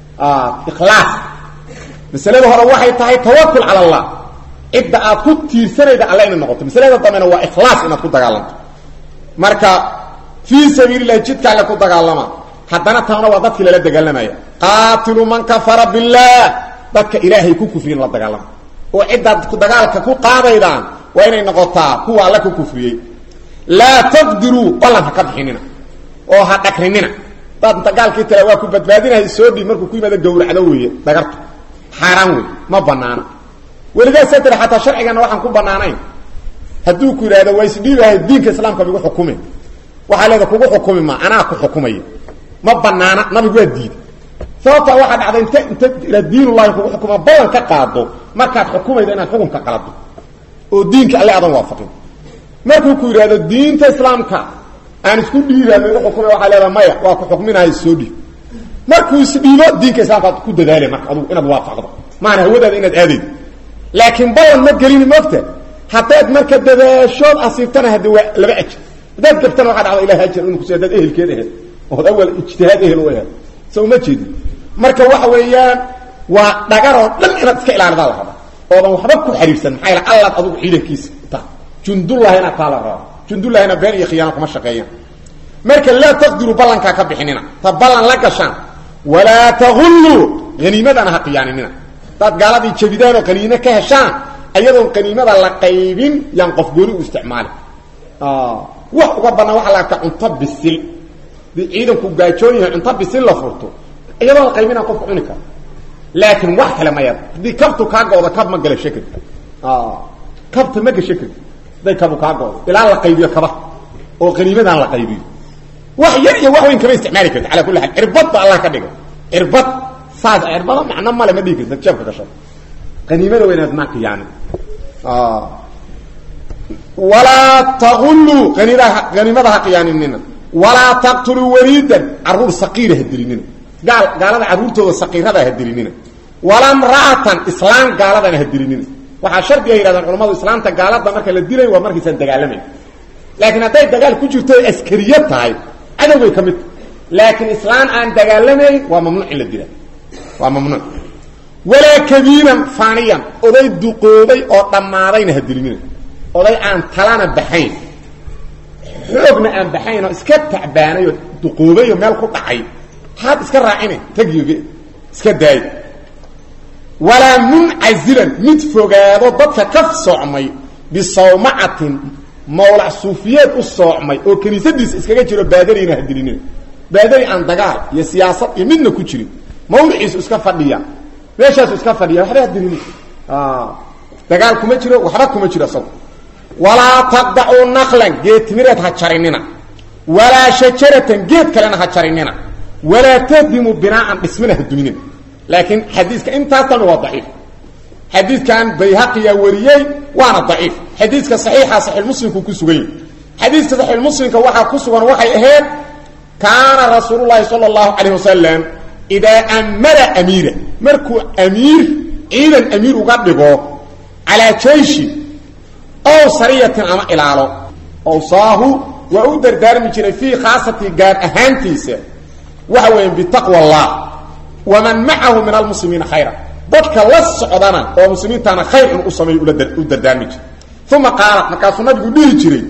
ikhlaas masalada hore waxay tahay tawakul cala allah cidda aad ku tiirsanayda alle inay noqoto masalada dambena waa ikhlaas inaad ku dagaalanto marka fii sabiili lahi jidka alle ku dagaalama haddana taana waa dadkii lala dagaalamaya qaatilu man kafara billaah dadka ilaahay ku kufriyen la dagaalama oo ciddaad dagaalka ku qaadaydaan waa inay noqotaa kuwa alle ku kufriyey laa taqdiruu ballan ha ka bixinina oo ha dhagrinina daad inta gaalkii tala waa ku badbaadinahay soo dhiib markuu ku yimaado gawracdo weeye dhagartu xaaraan wey ma banaana weligaasa tira xataa sharcigana waxaan ku banaanayn hadduu ku yidhahdo waa isdhiibahay diinka islaamka bigu xukumi waxaa leeda kugu xukumi ma anaa ku xukumaya ma banaana nabigu waa diiday sababtaa waxaa dhacday inta inta ila diinullahi kugu xukuma ballan ka qaado markaad xukumayda inaad xukunka qalado oo diinka alle adan waafaqin markuu ku yidhahdo diinta islaamka aan isku dhiibaano igu xukuma waxaa leeda maya waa ku xukminahay soo dhiib markuu isdhiibo diinka islaamka ad ku dadaala marka adugu inaad waafaqdo maana hawadaada inaad aadaydo laakiin ballan ma gelini mogta haddaad marka dadaashood asiibtana haddi waa laba ajir haddaad gabtana waxaa dhacda ilahi ajar inu kusi hadaad ehelkeed aheed ood awal ijtihaad ehel u aheed so uma jeedin marka waxa weeyaan waa dhagaroo dhan inaad iska ilaalidaa la raba oodan waxba ku xariirsan maxaa yal allaad adugu ciidankiisa ta jundullahi inaad taa la raba jundullahina been iyo khiyaano kuma shaqeeyaan marka laa taqdiru ballankaa ka bixinina ta ballan la gashaan walaa tagulluu haniimadana ha qiyaaninina hadaad gaaladii jabidaan oo qaniimo ka heshaan ayadoon qaniimada la qaybin yaan qof gooni u isticmaali wax uga banaan waxa la arkaa cunto bisil dii ciidanku gaajoon yahay cunto bisil la furto iyadoon la qaybinaa qofka cuni kara laakiin wax kale maya haddii kabtu kaa gooda kab ma gala shakirka kabta ma gasha karti haday kabu kaa goodo ilaa la qaybiyo kaba oo qaniimadaan la qaybiyo wax yar iyo wax weyn kama isticmaali karti ala kulli xaal cirbad ba allah ka dhigay cirbad saas cirbada macno male ma dhigi karti jeebka gashada qaniimada waa inaad maaka yaani walaa taquluu aniidaha haniimada ha qiyaaninina walaa taqtuluu waliidan caruur saqiira ha dilinina gaal gaalada carruurtooda saqiirada ha dilinina walaa mra'atan islaam gaaladana ha dilinina waxaa shardiga yidhahdaan culamadu islaamta gaalada marka la dilay waa markaysan dagaalamayn laakiin hadday dagaal ku jirto o askariya tahay cadow bay ka mid tahay laakiin islaan aan dagaalamayn waa mamnuuc in la dila waa mamnuuc walaa kabiiran faaniyan oday duqoobay oo dhammaadayna ha dilinina oday aan talana baxayn xoogna aan baxayn oo iska tacbaanay oo duqoobay oo meel ku dhacay haad iska raacina tagyoge iska daay walaa muncazilan mid fogaado dadka ka soocmay bisawmacatin mawlac suufiyeed u soocmay oo kiniisadiisa iskaga jiro baadariina ha dilinina baadari aan dagaal iyo siyaasad iyo midna ku jirin mawliciisu iska fadhiya meeshaasu iska fadhiya waxba ha dilini dagaal kuma jiro waxba kuma jiro isago walaa taqdacuu naqlan geed timireed ha jarinina walaa shajaratan geed kalena ha jarinina walaa tahdimu binaaan dhismina ha duminina laakiin xadiiska intaas dhan waa daciif xadiidkan bayhaqiyaa wariyey waana daciif xadiiska saxiixa saxiixmuslimku ku sugan yahy xadiiska saxiixmuslimka waxaa ku sugan waxay ahayd kaana rasuulu llaahi sala allahu calayh wasalam idaa amara amiira markuu amiir ciidan amiir uga dhigo calaa jayshi ow sariyatin ama ilaalo owsaahu waa u dardaarmi jiray fii khaasati gaar ahaantiisa waxa weya bitaqwa allah waman macahu min almuslimiina khayra dadka la socdana oo muslimiintana khayr inuu u sameeyo u dardaarmi jiray uma qaala markaasuu nabigu dhihi jiray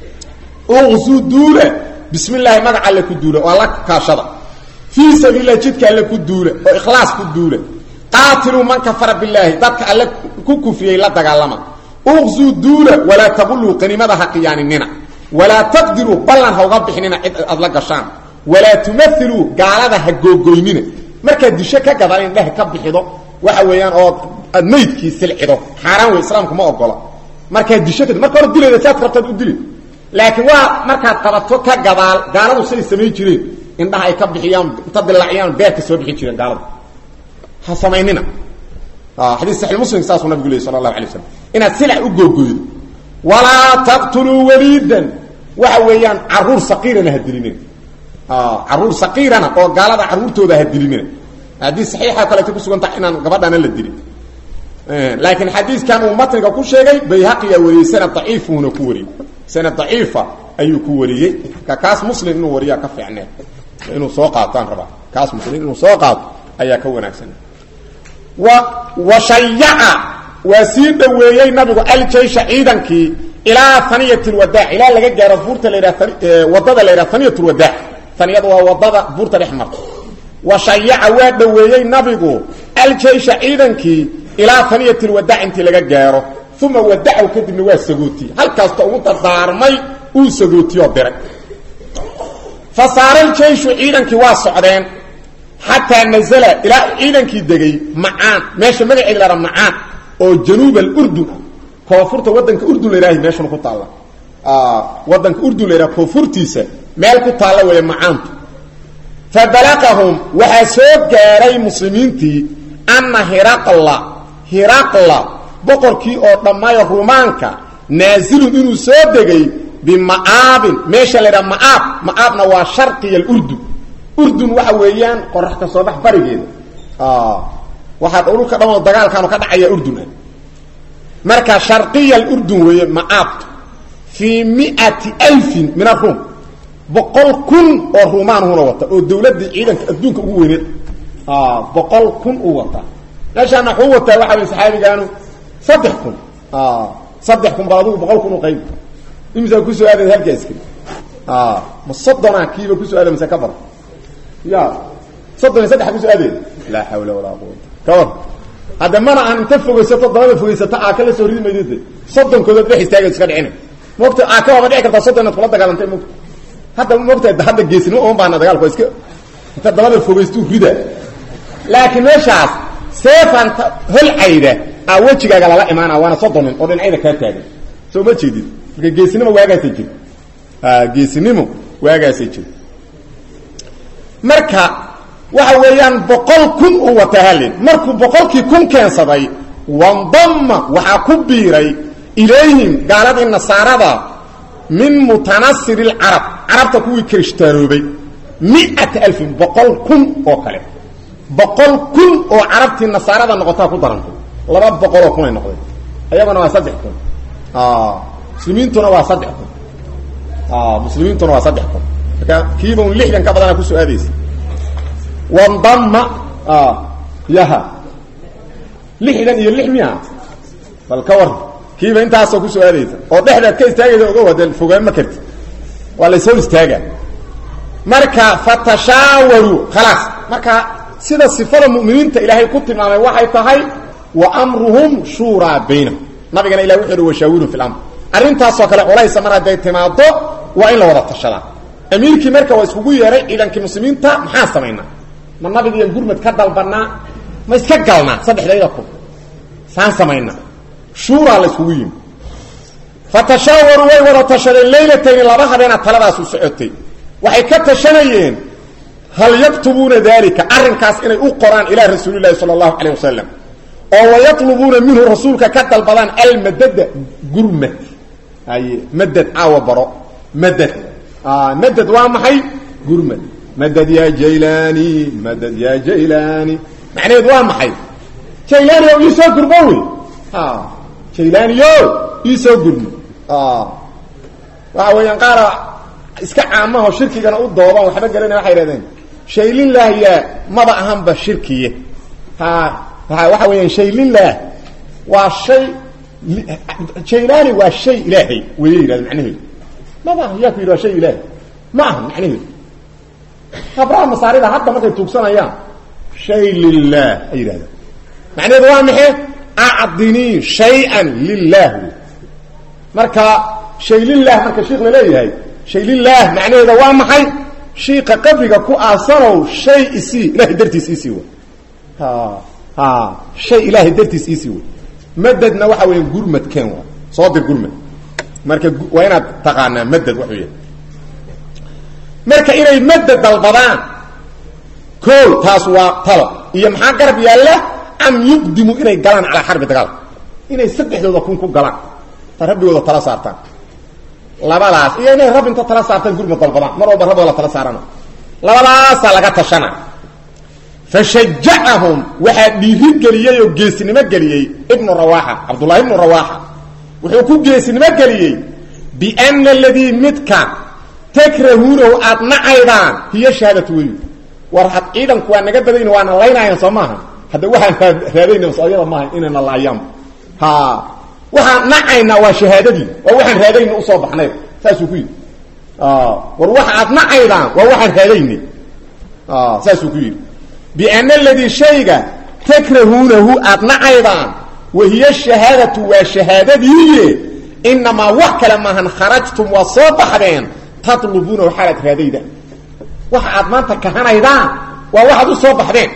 uqsuu duula bismi illaahi magaca alle ku duula oo alla kaashada fii sabiililah jidka alle ku duula oo ikhlaas ku duula qaatiluu man kafara billaahi dadka alle ku kufriyey la dagaalama uqsuu duula walaa taquluu qaniimada ha qiyaaninina walaa taqdiruu ballan ha uga bixinina cid aad la gashaan walaa tumailuu gaalada ha googoynina markaad disho ka gadaan indheha ka bixido waxa weeyaan oo aad maydkii silcido xaaraan wey islaamku ma ogola markaad disho ka marka hore dilayda saad rabtaad u dili laakiin waa markaad qabato ka gadaal gaaladu say samayn jireen indhaha ay ka bixiyaan inta dilaaciyaan beerka soo bixi jireen gaaladu ha samaynina xadiis saxiix muslim saasuu nabigu leeyay sala allahu alay waslam inaad silac u googoydo walaa taqtuluu waliidan waxa weeyaan caruur saqiirana ha dilinina caruur saqiirana oo gaalada caruurtooda ha dilinina haddii saxiixa kaleeta kusugan tahay inaan gabadhana la dilin laakiin xadiiskan uu matniga ku sheegay bayhaqiyaa wariyey sanad daciifuuna ku wariyey sanad daciifa ayuu ku wariyey ka kaas muslim inuu wariyaa ka fiicnee inuu soo qaataan rabaa kaas muslim inuu soo qaato ayaa ka wanaagsan wa washayaca waa sii dhaweeyey nabigu aljaysha ciidankii ilaa haniyat lwadaac ilaa laga gaaro buurta la yidhaha wadada la yidhaha haniyat lwadaac haniyadu waa wadada buurta dhex marta washayaca waa dhaweeyey nabigu aljaysha ciidankii ilaa haniyat lwadaac intii laga gaaro uma wadacaw kadibna waa sagootiyey halkaasta ugu dardaarmay uu sagootiyoo diray fa saara aljayshu ciidankii waa socdeen xataa nazala ilaa ciidankii degay macaan meesha magaceeda la haha macaan oo januub alurdun ah koonfurta wadanka urdun la yidhahay meeshana ku taalla wadanka urdun la yidhaha koonfurtiisa meel ku taalla weeye macaantu fa balaqahum waxaa soo gaaray muslimiintii anna hiraqla hiraqla boqorkii oo dhammayo rumaanka naasilun inuu soo degay bima'aabin meesha la yidhaha ma'aab ma'aabna waa sharqiya alurdun urdun waxa weeyaan qorax ka soo bax barigeeda waxaa dhulka dhamoo dagaalkaanu ka dhacaya urdun ah marka sharqiya alurdun weeye ma'aabtu fii miati alfin min aruum boqol kun oo ruumaanhuna wata oo dawladdii ciidanka adduunka ugu weyneed boqol kun uu wataa meeshaana waxuu wataa waxa way saxaabigaanu saddex kun saddex kun bal adugu boqol kun u qayb imisaa kusoo aadayd halka askari ma soddona kiiba kusoo aada mase ka badan ya soddon iyo saddexa kusoo aadey laa xawla walaa quwata kabar hadda mana aan inta fogeysato dabada fogeysato aaka la soo ridi maydide soddonkoodood dhex istaaga iska dhicina mogta aaka waaba dhici kartaa soddon inaad kula dagaalantay mogta hadda mogta hadda geesnimo uma baana dagaalku iska inta dabada fogeystu rida laakiin meeshaas seefanta holcayda a wejigaaga lala imaana waana soddon nin oo dhinacyada kaa taagan soo ma jeedid marka geesinimo waagaasay jir geesinimo waagaasay jir marka waxa weeyaan boqol kun uu wata halin markuu boqolkii kun keensaday wandama waxaa ku biiray ilayhim gaaladii nasaarada min mutanasiri lcarab carabta kuwii kirishtaanoobay miata alfin boqol kun oo kale boqol kun oo carabtii nasaarada noqotaa ku darantay laba boqoloo kun ay noqdeen ayaguna waa saddex kun muslimiintuna waa saddex kun muslimiintuna waa saddex kun marka kiiba un lixdan ka badana kusoo aadaysa wandama yaha lixdan iyo lix miya bal ka war kiiba intaasoo kusoo aadaysa oo dhexdaad ka istaagaysa oga wada fogaan ma karti waa la ishor istaaga marka fatashaawaruu khalaas marka sida sifada mu'miniinta ilaahay ku tilmaamay waxay tahay wa amruhum shuuraa baynahum nabigana ilah wuxu uhi washaawirun fi lamr arrintaasoo kale culaysa mar hadday timaado waa in la wada tashadaa amiirkii marka waa iskugu yeehay ciidankii muslimiinta maxaan samaynaa ma nabigiiyo gurmad ka dalbanaa ma iska galnaa saddexdayda kun saan samaynaa shuuraa la iskugu yimi fatashaawaruu way wada tashadeen laylatayni laba habeena taladaasu socotay waxay ka tashanayeen hal yaktubuuna dalika arrinkaas inay u qoraan ilaa rasuulilahi sala allahu calayh wasalam oo wayatlubuuna minhu rasuulka ka dalbadaan almadada gurmad haye madad caawa baro madad madad waa maxay gurmad madad ya jaylani madad ya jaylani macnaheedu waa maxay jaylani o iisoo gurmo wey jaylaniyo iisoo gurmo waxa weeyaan qaara iska caamaho shirkigana u dooban waxba garanaya waxay ihahdeen shaylilah yaa maba ahanba shirkiye ha waxa weeyaan shaylilah waa shay jaylani waa shay ilaahay weye yidhahda macnaheedu maba aha yaa ku yidhi waa shay ilaahay ma aha macnaheedu habraha masaarida hadda markay tuugsanayaan shay lilah ay yidhahdaan macnaheedu waa maxe acdinii shay-an lilah wey marka shay lilah marka shiik laleeyahay shay lilah macnaheeda waa maxay shiika qabriga ku aasanow shay isii ilahay dartiis isii wey ha ha shay ilaahay dartiis isii wey madadna waxa weya gurmad ken waa soo dir gurmad marka waa inaad taqaanaa madad waxuu yahay marka inay madad dalbadaan o taas waa talo iyo maxaa garab yaalla am yuqdimu inay galaan calaa xarbi dagaalka inay saddexdooda kun ku galaan ta rabbigooda tala saartaan labadaas iyo inay rab inta tala saartaan gurmad dalbadaan mar walba rabbooda la tala saarana labadaasaa laga tashana fashajacahum waxaa dhiiri geliyey oo geesinimo geliyey ibnu rawaaxa cabdullahi ibnu rawaaxa wuxuu ku geesinimo geliyey biana aladii midka takrahuunahu aad nacaydaan hiyo shahaadatu wey war had ciidanku waa naga badayn waana laynaayaan soo maaha hadda waxaan raadayna masoyada maaha inayna laayaan ha waxaan nacaynaa waa shahaadadii waa waxaan raadayna usoo baxnay saasuu ku yidhi war waxa aad nacaydaan waa waxaan raadaynay saasuu ku yidhi biana aladii shayga takrahuunahu aad nacaydaan wahiyo shahaadatu waa shahaadadiiye inamaa wax kale maahan kharajtum waa soo baxdeen tatlubuunahu xaalaad raadayda waxa aad maanta kahanaydaan waa waxaad u soo baxdeen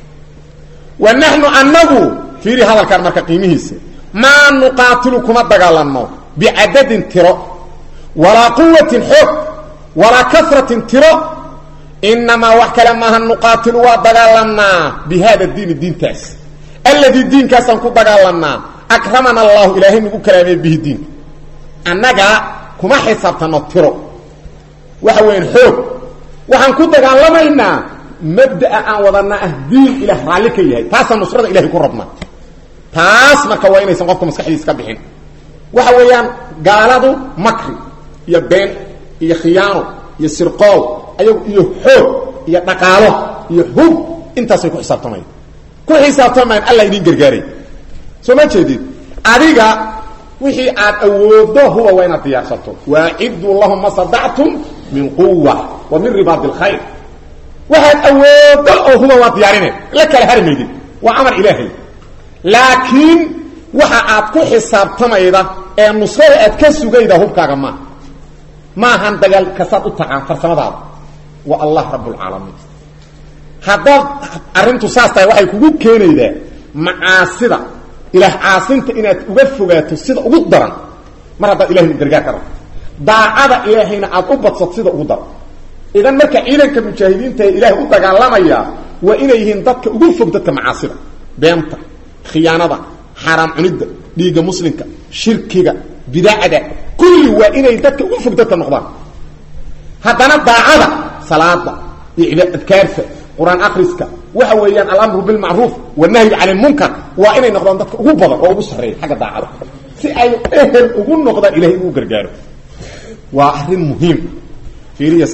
wa naxnu anagu fiiri hadalkan marka qiimihiisa maa nuqaatilu kuma dagaalanno bicadadin tiro walaa quwatin xoog walaa kasratin tiro inamaa wax kale maaha nuqaatilu waa dagaalanaa bi hada diini diintaas alladii diinkaasaan ku dagaalanaa akramana allahu ilaahay nagu karaamey bihi diinka annaga kuma xisaabtano tiro waxa weyan xoog waxaan ku dagaalamaynaa mabdaa aan wadana ah diin ilaah raalli ka yahay taasaan nusrada ilahay ku rabnaa taas marka waa inaysan qofka maskaxdiisa ka bixin waxa weeyaan gaaladu makri iyo been iyo khiyaano iyo sirqoow ayagu iyo xoog iyo dhaqaalo iyo hub intaasay ku xisaabtamayaan ku xisaabtamayaan alla idin gargaaray soo ma jeedid adiga wixii aad awoodo huba waa inaad diyaarsato waaciduu lahum ma sadactum min quwa wa min ribaad اlkhayr waxaad awoodo oo huba waa diyaarine la kala hari maydid waa amar ilaahay laakiin waxa aad ku xisaabtamayda ee nusrada aad ka sugayda hubkaaga maaha maahan dagaal kasaad u taqaan farsamadaada waa allah rabbulcaalamiin haddaad arrintu saas tahay waxay kugu keenaydaa macaasida ilaah caasinta inaad uga fogaato sida ugu daran mar haddaad ilahay gargaar ka rabto daacada ilaahayna aad u badsato sida ugu daran idan marka ciidanka mujaahidiinta ee ilaahay u dagaalamaya waa inay yihiin dadka ugu fog dadka macaasida beenta khiyaanada xaaraam cunidda dhiigga muslimka shirkiga bidacda kulli waa inay dadka ugu fog dadka noqdaan haddana daacada salaada iyo adkaarta qur-aan akriska waxa weeyaan alamru bilmacruuf wanahyu cani lmunkar waa inay noqdaan dadka ugu badan oo ugu sarreeya xagga daacada si ay ehel ugu noqdaan ilahay ugu gargaaro waa arrin muhiim fiiriya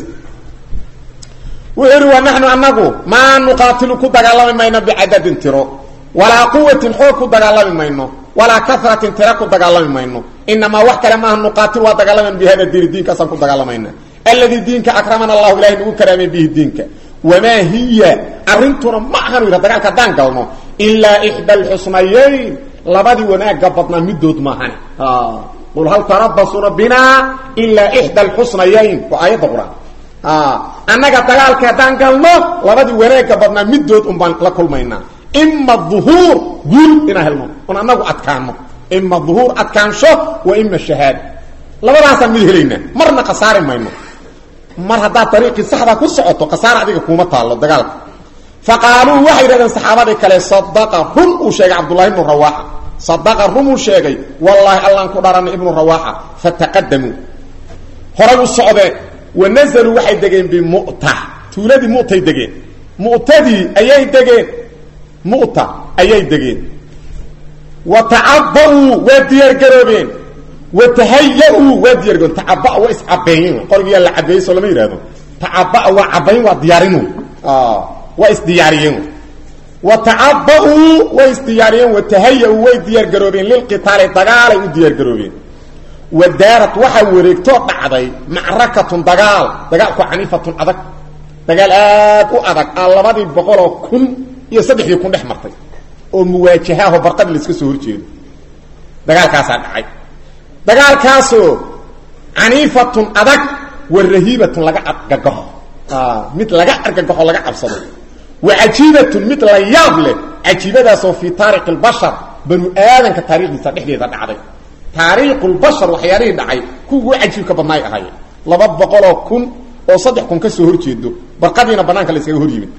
wuxuu ihi wa naxnu anagu maa nuqaatilu ku dagaalami mayno bicadadin tiro walaa quwatin xoog ku dagaalami mayno walaa karatin tira ku dagaalami mayno inamaa wax kale maaha nuqaatil waa dagaalaman bi hada diini diinkaasaan ku dagaalamayna alladii diinka akramana allahu ilahay nagu karaamay bihi diinka wamaa hiya arrintuna ma ahan yidha dagaalka haddaan galno ilaa ixda alxusnayeyn labadii wanaaga badnaa midood maahan qul hal tarabasuuna binaa ilaa ixda alxusnayeyn waa aayadda qur-aan annaga dagaalka haddaan galno labadii wanaaga badnaa midood un baan la kulmaynaa ima duhuur guul inaan helno on annagu adkaano ima duhuur adkaansho wa ima shahaada labadaasaan mid helaynaa marna khasaari mayno mar haddaad dariiqii saxdaa ku socoto khasaara adiga kuuma taallo dagaalka fa qaaluu waxay yidhahdeen saxaabadii kale sadaqa run uu sheegay cabdullahi ibnu rawaaxa sadaqa run uu sheegay wallaahi allaan ku dharanay ibnu rawaaxa fataqadamuu horay u socdeen wa nazaluu waxay degeen bimu'ta tuuladii mu'tay degeen mu'tadii ayay degeen mu'ta ayay degeen wa tacaba'uu waa diyaargaroobeen wa tahaya-uu waa diyaargaroobeen tacabaa waa iscabeeyeen qorigiyaa la cabeeyey soo lama yidhahdo tacabaa waa cabayn waa diyaarin waa isdiyaariyeen wa tacaba'uu way isdiyaariyeen wa tahaya-uu way diyaargaroobeen lilqitaali dagaalay u diyaargaroobeen wa daarat waxaa wareegtoo dhacday macrakatun dagaal dagaalku caniifatun adag dagaal aad u adag aa labadii boqoloo kun iyo saddexdii kun dhex martay oo muwaajahaho barqadi laiska soo horjeedo dagaalkaasaa dhacay dagaalkaasoo caniifatun adag wa rahiibatun laga argagaxo mid laga argagaxo laga cabsado wa cajiibatun mid la yaab leh cajiibadaasoo fii taariikhi lbashar banu aadanka taarikhdiisa dhexdeeda dhacday taariikhulbashar waxyaalihii dhacay kuwa ugu cajiibka badnaay ahaayeen laba boqoloo kun oo saddex kun ka soo horjeedo barqadiina banaanka la iskaga hor yimid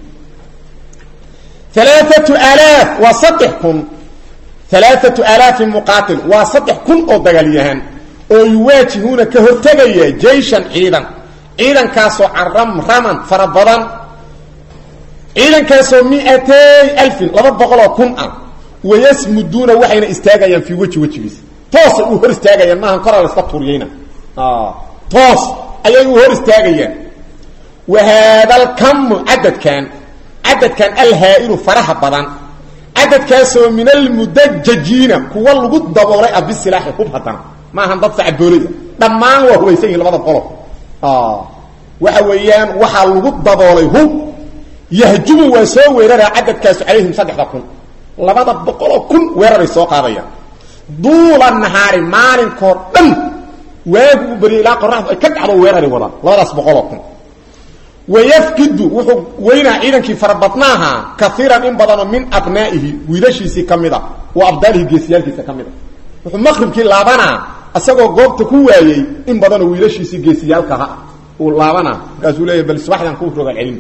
alaaatu alaaf waa saddex kun alaaatu alaafin muqaatil waa saddex kun oo dagaalyahaan oo yuwaajihuuna ka hortegaya jayshan ciidan ciidankaasoo caramraman fara badan ciidankaasoo miatay alfin laba boqoloo kun ah wayasmuduuna waxayna istaagayaan fii weji wejigiisa toosay u hor istaagayaan maahan koraa laska tuuriyeyna toos ayay u hor istaagayaan wa haadalkamu cadadkan cadadkan alhaa'ilu faraha badan cadadkaasoo min almudajajiina kuwa lagu daboolay ah bisilaaxi hub haddana maahan dad sacaboolaya dhammaan waa hubaysan yihin labada qolo waxa weeyaan waxaa lagu daboolay hub yahjumu waa soo weeraraa cadadkaasu calayhim saddexda kun labada boqoloo kun weeraray soo qaadayaan duula nahaari maalinkoo dhan waagu u barya ilaa qoraxdu ay ka dhacdo weeraray wadaan labadaas boqoloo kun wayafkidu wuxuu weynaa ciidankii farabadnaaha kaiiran in badanoo min abnaa'ihi wiilashiisii ka mid a wa abdaalihi geesiyaalkiisa ka mid a wuxuu maqribkii laabanaa isagoo goobta ku waayey in badanoo wiilashiisii geesiyaalkaha uu laabanaa markaasuu leeyahy bal subaxdan ku rogaal celin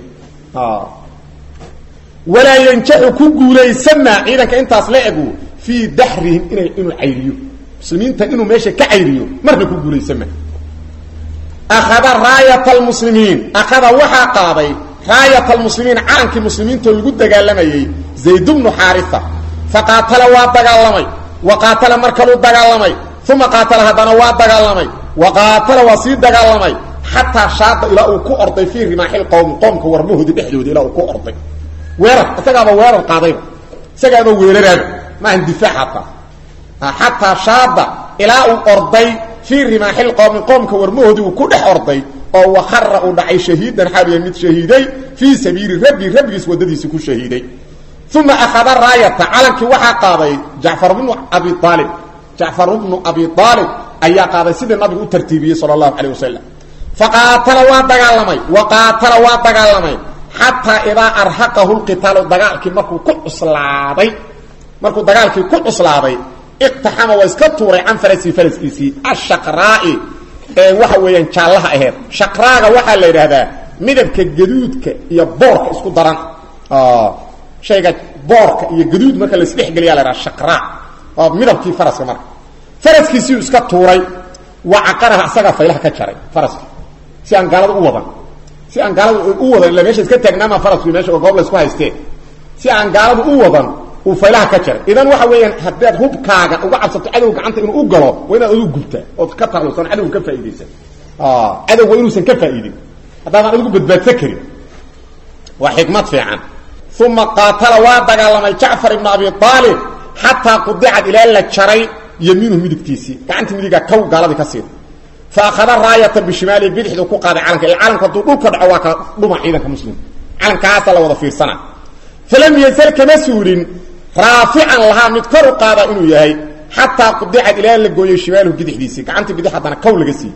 walaa yanjaxu ku guulaysanaa ciidanka intaas la egu fii daxrihim ina inuu cayriyo muslimiinta inuu meesha ka cayriyo marna ku guulaysama akhada raayat almuslimiin akhada waxaa qaaday raayat almuslimiin calankii muslimiintoo lagu dagaalamayey zayd bnu xaarisa faqaatala waa dagaalamay wa qaatala mar kaluu dagaalamay uma qaatala haddana waa dagaalamay wa qaatala waa sii dagaalamay xataa shaada ilaa uu ku orday fii rimaaxil qowm qoomka warmahoodii dhexdooda ilaa uu ku orday weerar isagaaba weerar qaadayba isagaaba weeraraaba maahan difaac hataa xataa shaada ilaa uu orday fii rimaaxil qowmi qoomka warmahoodii uu ku dhex orday oo wakara uu dhacay shahiidan xaaliya mid shahiiday fii sabiili rabbi rabbigiis waddadiisi ku shahiiday uma akhada raayata calankii waxaa qaaday jacfar bnu abi aalib jacfar bnu abi aalib ayaa qaaday sidii nabigu u tartiibiyey sala allahu calayh wasalam faqaatala waa dagaalamay wa qaatala waa dagaalamay xataa idaa arhaqahu lqitaalu dagaalkii markuu ku cuslaaday markuu dagaalkii ku cuslaaday iqtaxama waa iska tuuray can farasii faraskiisii ashaqraa'i ee waxa weeyaan jaallaha aheed shaqraaga waxaa la yidhaahdaa midabka gaduudka iyo boorka isku daran shayga boorka iyo gaduud marka la isdhexgeliya la yhaha shaqraa oo midabkii faraska marka faraskiisiiu iska tuuray waa caqaraha isagaa faylaha ka jaray faraski si aan gaalada u wadan si aan gaalada u wadan illa meesha iska taagnaama farasku meesha goob la isku haystee si aan gaaladu u wadan uu faylaha ka jaray idan waxa weeyaan haddaad hubkaaga uga cabsato cadow gacanta inuu u galo waa inaad adigu gubtaa ood ka tarlusan cadowga ka faaidaysan cadow waa inuusan ka faa'iidin haddaadan adigu badbaadsan karin waa xikmad fiican uma qaatala waa dagaalamay jacfar ibnu abi aalib xataa qudicad ilaa la jaray yamiinuhu midigtiisii gacantii midigaa kow gaaladii ka siida fa akhada raayata bishimaalihi bidixdu ku qaaday calanka ila calanku hadduu dhulka dhaco waa ka dhuma ciidanka muslimka calankaasa la wada fiirsana falam yazal kama suulin raafican lahaa mid kor u qaada inuu yahay xataa qudicad ilaa la gooyey shimaaluhu bidixdiisii gacantii bidix haddana kow laga siiyey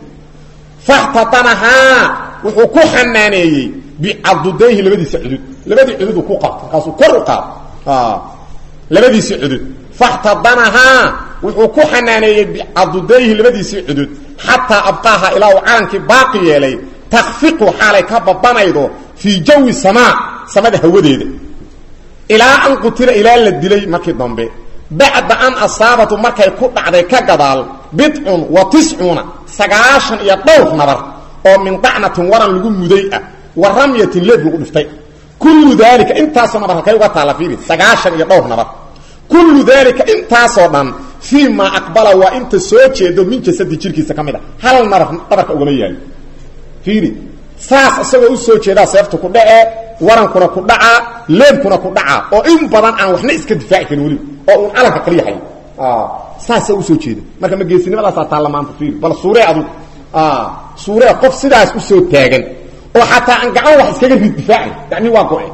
faxtatanahaa wuxuu ku xanaaneeyey bicadudayhi labadiisa cudud labadii cudud ku qabta markaasuu kor u qaado labadiisii cudud faxtadanahaa wuxuu ku xanaaneeyey bicadudayhi labadiisii cudud xataa abqaaha ilaa uu calankii baaqi yeelay takfiqu xaalay ka babanaydo fii jawi samaa samada hawadeeda ilaa an qutila ilaa la dilay markii dambe bacda an asaabatu markay ku dhacday ka gadaal bidcun wa tiscuuna sagaashan iyo dhowr nabar oo min dacnatin waran lagu muday ah wa ramyatin leeb lagu dhiftay kullu daalika intaasoo nabar halkay uga taalla fiiri sagaashan iyo dhowr nabar kullu daalika intaasoo dhan fii maa aqbala waa inta soo jeedo min jasadi jirkiisa ka mid a hal nabar dhabarka ugama yaalo fiiri saas isagoo u soo jeedaa seefta ku dhacee warankuna ku dhacaa leebkuna ku dhacaa oo in badan aan waxna iska difaaci karin weliba oo uun calanka kaliya hayo saasaa usoo jeeda marka ma geesinimadaasaa taalla maanta fiiri bal suuree adugu suuree qof sidaas usoo taagan oo xataa aan gacan wax iskaga rid difaacin yani waa go-e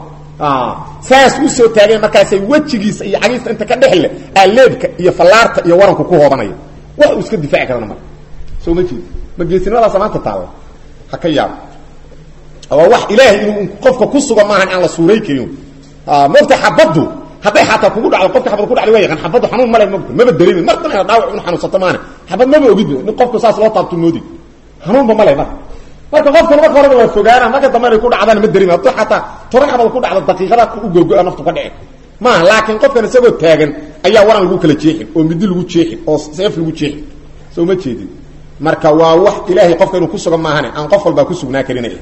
saas usoo taageen markaasay wejigiisa iyo cagiista inta ka dhexle aa leebka iyo fallaarta iyo waranku ku hoobanaya wax uu iska difaaci karana marka soo ma jeedi ma geesinimadaasa maanta taalla ha ka yaabo waa wax ilaahay inuu qofka ku suga maahan aan la suuray karin mogta xabaddu hadday xataa kugu dhacdo qofka xabad ku dhacday waa yaqaan xabaddu xanuun male mogta maba dareemin mar dhan dhaawac inu xanuunsato maana xabad maba ogid nin qofku saas loo taabto moodi xanuunba male marka marka qofkana marka horeba waa fogaana marka dambe inay ku dhacdaan ma dareemi hadduu xataa toban xabad ku dhacdo daqiiqada u gogo-a naftu ka dhici maaha laakiin qofkan isagoo taagan ayaa waran lagu kala jeexin oo midi lagu jeexin oo seef lagu jeexin soo ma jeedin marka waa wax ilaahay qofka inuu ku sugan maahane aan qof walbaa ku sugnaa karinaya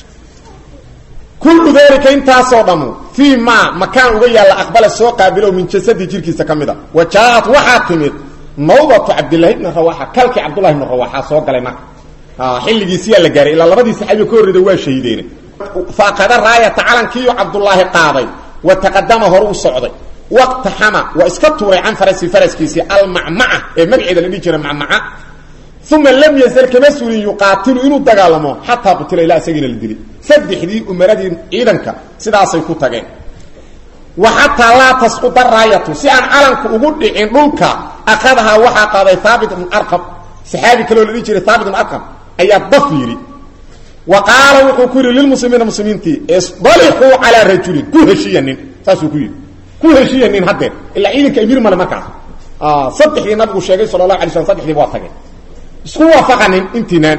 kullu dalika intaasoo dhammu fii ma makaan uga yaalla aqbala soo qaabilo min jasadi jirkiisa ka mid a wa jaa-at waxaa timid nawdatu cabdillahi ibni rawaxa kalkii cabdullahi ibni rawaxa soo galay marka xilligiisiyaa la gaaray ilaa labadii saxaabiga ka horreyda waa shahiideene faaqada raayata calankiiyo cabdullaahi qaaday wa taqadama hore u socday waqtaxama waa iska tuuray can farasi faraskiisii almacmaca ee magaceeda la dhihi jira macmaca uma lam yazal kama suulin yuqaatilu inuu dagaalamo xataa qutila ilaa isagiina la dili saddexdii umaradii ciidanka sidaasay ku tageen wa xataa laa tasquda raayatu si aan calanku ugu dhicin dhulka akadahaa waxaa qaaday haabit ibn arqam saxaabi kaleo la dhihi jiray haabit ibn arqam ayaa daf yidhi wa qaala wuxuu ku yidhi lilmuslimiina muslimiintii isdalixuu calaa rajulin ku heshiya nin saasuu ku yidhi ku heshiya nin haddeer ilaa ciidanka amiir male markaas saddexdii nabigu sheegay sala allahu alay slam saddexdiiba waa tageen isku waafaqanin intiinaan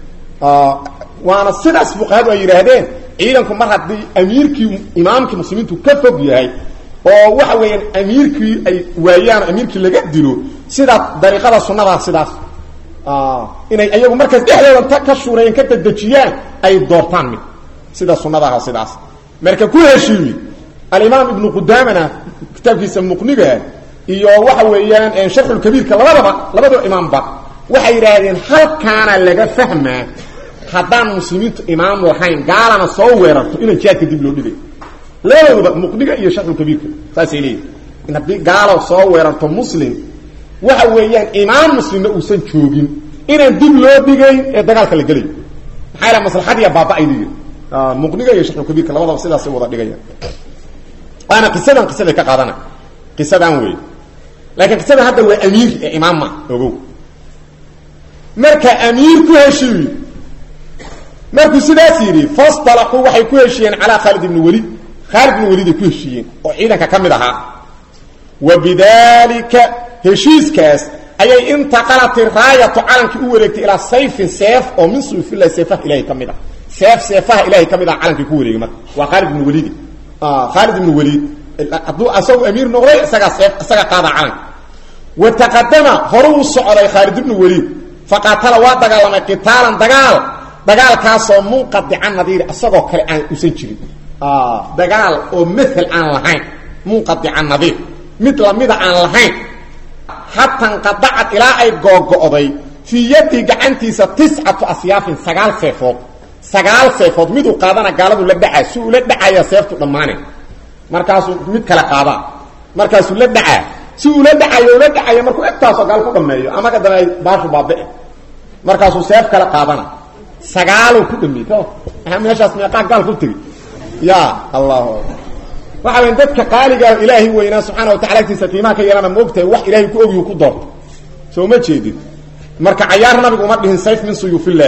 waana sidaas fuqahadu ay yidhaahdeen ciidanku mar haddii amiirkii imaamkii muslimiintu ka fog yahay oo waxa weeyaan amiirkii ay waayaan amiirkii laga dilo sidaa dariiqada sunnadaa sidaas inay ayagu markaas dhexdooda ka shuurayeen ka dadejiyaan ay doortaan mid sida sunnadaha sidaas marka ku heshiiyi alimaam ibnu qudaamana kitaabkiisa muqniga iyo waxa weeyaan sharxulkabiirka labadaba labadaba imaamba waxay yidhaahdeen halkaana laga fahmaa haddaan muslimiintu imaam lahayn gaalana soo weerarto inaan jihaadka dib loo dhigay labadooduba muqniga iyo sharxulkabiirka saasay leeyihin in haddii gaalo soo weerarto muslim waxa weeyaan imaam muslimna uusan joogin inaan dib loo dhigayn ee dagaalka la gelayo maxaa yaele maslaxadiya baaba-ay liyi muqniga iyo sharxulkabiirka labadaba sidaasay wada dhigayaan waana qisadan qisaday ka qaadana qisadan wey laakiin qisadan hadda waa amiir ee imaam ma ogow marka amiir ku heshiiyi markuu sidaas yidhi fasطalaxuu waxay ku heshiiyeen calaa khaalid ibni welid khaalid ibni welid ay ku heshiiyeen oo ciidanka ka mid ahaa wa bidalika heshiiskaas ayay intaqalati raayatu calankii u wareegtay ilaa sayfin seef oo min suyufillahi seefaha ilahay ka mid ah seef seefaha ilahay ka mid ah calankii ku wareegay marka waa khaalid ibni welidi khaalid ibni welid hadduu asagu amiir noqday isagaa seef isaga qaada calanka wa taqadama horu u socday khaalid ibni welid faqaatala waa dagaalamay qitaalan dagaal dagaalkaasoo munqadica nadiiri isagoo kale aan usan jirin dagaal oo mael aan lahayn munqadica nadiir mid lamida aan lahayn xata nqadacad ilaa ay googo'day fii yadii gacantiisa tiscatu asyaafin sagaal seefood sagaal seefood miduu qaadana gaaladu la dhacaa si ula dhacaya seeftu dhammaane markaasuu mid kale qaadaa markaasuu la dhacaa si ula dhacayo ula dhacaya markuu egtaasoo gaal ku dhameeyo ama kadana ay baashu baabi'e markaasuu seef kale qaadana sagaaluu ku dhameeyey ka aa meeshaas meeqaa gaal ku tegi ya allahu waxa weya dadka qaaligaa ilaahay weynaa subxaana watacala agtiisa qiimaha ka yeelana moogtahay wax ilaahay ku ogyu ku doorto soo ma jeedid marka cayaar nabigu uma dhihin sayf min suyuufillaah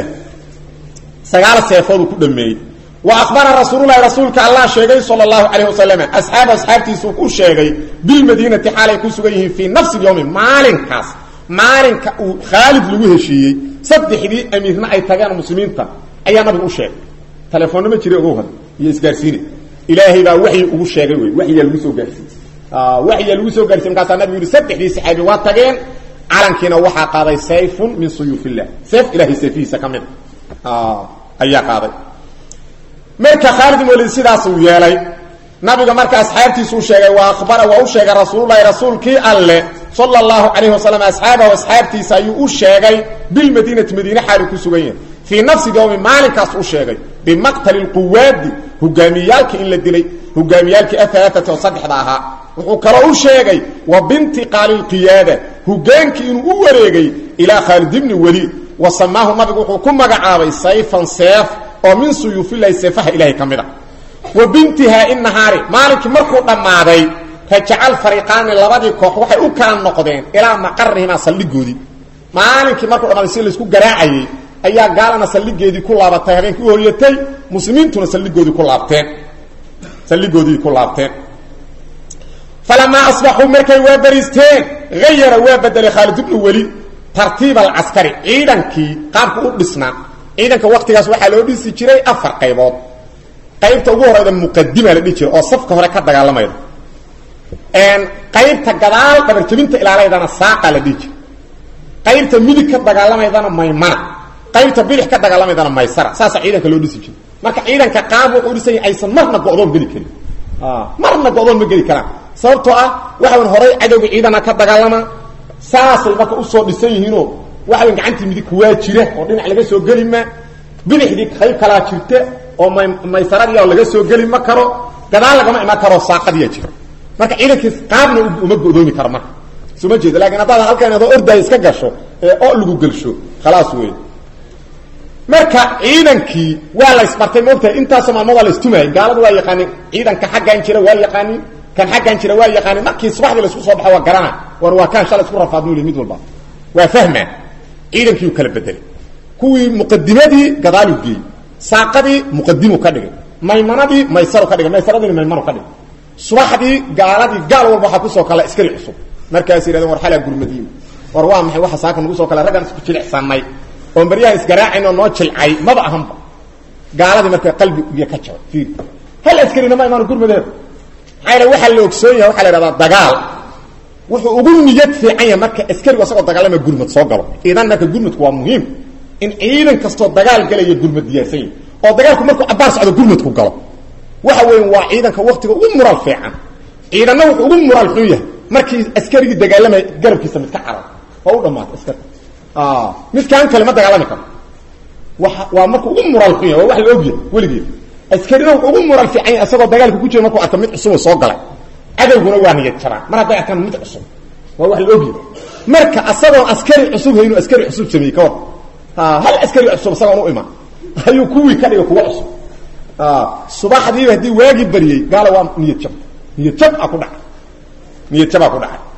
sagaal seefooduu ku dhameeyey wa akhbara rasuululahi rasuulka allah sheegay sala allahu calayh wasalam asxaaba asxaabtiisuu ku sheegay bilmadiinati xaalay ku sugan yihiin fii nafsi lyawmi maalinkaas maalinka uu khaalid lagu heshiiyey saddexdii amiirna ay tageen muslimiinta ayaa nabigu u sheegay telefoonna ma jira ogow had iyo isgaarsiine ilaahay baa waxyi ugu sheegay wey waxyaa lagu soo gaarsiiyey waxyaa lagu soo gaarsiye markaasaa nabigu yihi saddexdii saxaabi waa tageen calankiina waxaa qaaday sayfun min suyuuf illah seef ilahay seefihiisa ka mid ayaa qaaday marka khaalid ibn walid sidaasuu yeelay nabiga marka asxaabtiisuu sheegay wa akhbara waa u sheegay rasuululahi rasuulkii alle sala allahu calayhi wasalam asxaabahu asxaabtiisa ayuu u sheegay bilmadiinati madiine xaalu ku sugan yahay fii nafsi yowmi maalinkaas u sheegay bimaqtali lquwaadi hogaamiyaalkii in la dilay hogaamiyaalkii ahalaaati oo saddexda ahaa wuxuu kaloo u sheegay wa bintiqaali lqiyaada hogaankii inuu u wareegay ilaa khaalid ibni weliid wa samaahu nabigu wuxuu ku magacaabay sayfan seef oo min suyuufillahi seefaha ilahay ka mid a wa bintihaa inahaari maalinkii markuu dhammaaday rajacal fariiqaani labadii koox waxay u kala noqdeen ilaa maqarihimaa saldhigoodii maalinkii markuu dhammaaday si laysku garaacayey ayaa gaalana saldhigeedii ku laabatay habeenkii u horyatay muslimiintuna saldhigoodii ku laabteen saldhigoodii ku laabteen falamaa asbaxuu markay waa bariisteen hayara waa bedelay khaalid ibnu welid tartiib alcaskari ciidankii qaabku u dhisnaa ciidanka waktigaas waxaa loo dhisi jiray afar qaybood qaybta ugu horeyda muqadima la dhihi jiray oo safka hore ka dagaalamayda qaybta gadaal dhabarjabinta ilaalaydana saaqa la dhihi jiray qaybta midig ka dagaalamaydana maymana qaybta bidix ka dagaalamaydana maysara saasa ciidanka loo dhisi jiray marka ciidanka qaab wuxuu dhisan yahay aysan marna go-doon geli karin marna go-doon ma geli karaan sababtoo ah waxa wan horay cadowga ciidana ka dagaalama saasay marka usoo dhisan yihiinoo waxa wan gacantii midig kuwaa jira oo dhinac laga soo geli ma bidixdii qayb kalaa jirta oo may maysaradii laga soo geli ma karo gadaal lagama imaan karo saaqadiya jira marka ciidankii qaabna uma go-doomi karo marka soo ma jeeda lakin haddaad halkan adoo ordaay iska gasho ee oo lagu gelsho khalaas wey marka ciidankii waa la isbartay maogtahay intaasoo maalmood waa la istumayay gaaladu waa yaqaanin ciidanka xaggan jira waa yaqaanin kan xaggan jira waa yaqaanin markii subaxdii laisku soo baxo waa garana war waa kaan shalay isku rafaadnu li mid walba waa fahmaa ciidankii u kala bedelay kuwii muqadimadii gadaalu geeyey saaqadii muqadimu ka dhigay maymanadii maysaru ka dhigay maysaradii maymanu ka dhigay subaxdii gaaladii gaal walba waxaa kusoo kala iskari cusub markaas yidhahdeen war xalaa gurmadiin war waa maxay waxa saaka nagu soo kala raggan isku jilicsanay oon baryahan isgaraacayn oo noo jilcay maba ahanba gaaladii marka qalbi iyo ka jabay fiir hal askarina ma imaano gurmadeeda maxaa yaele waxaa la ogsoon yahay waxaa la idhahdaa dagaal wuxuu ugu niyad fiican yahay marka askarigu asagoo dagaalama gurmad soo galo idan marka gurmadku waa muhiim in ciidan kastoo dagaal galaya gurmad diyaarsan yahi oo dagaalku markuu cabaar socdo gurmadku galo waxa weya waa ciidanka waktiga ugu mural fiican ciidanna wuxuu ugu mural xun yahay markii askarigii dagaalamaya garabkiisa mid ka carar oo u dhamaata askarka midkaan kale ma dagaalami karo wa waa markuu ugu mural xun yahay waa wax la ogyahay weligeed askarina wuxuu ugu mural fiican yahay isagoo dagaalka ku jira markuu arka mid cusuboo soo galay cadowguna waa niyad jaraan mar hadday arkaan mid cusub waa wax la ogyahay marka asagoon askari cusub haynu askari cusub sameeyey ka war hal askari cusub isagoon u imaan ayuu kuwii ka dhigay kuwa cusub subaxdiiba haddii waagii baryey gaala waa niyad jab niyad jab a ku dhacay niyad jabaa ku dhacay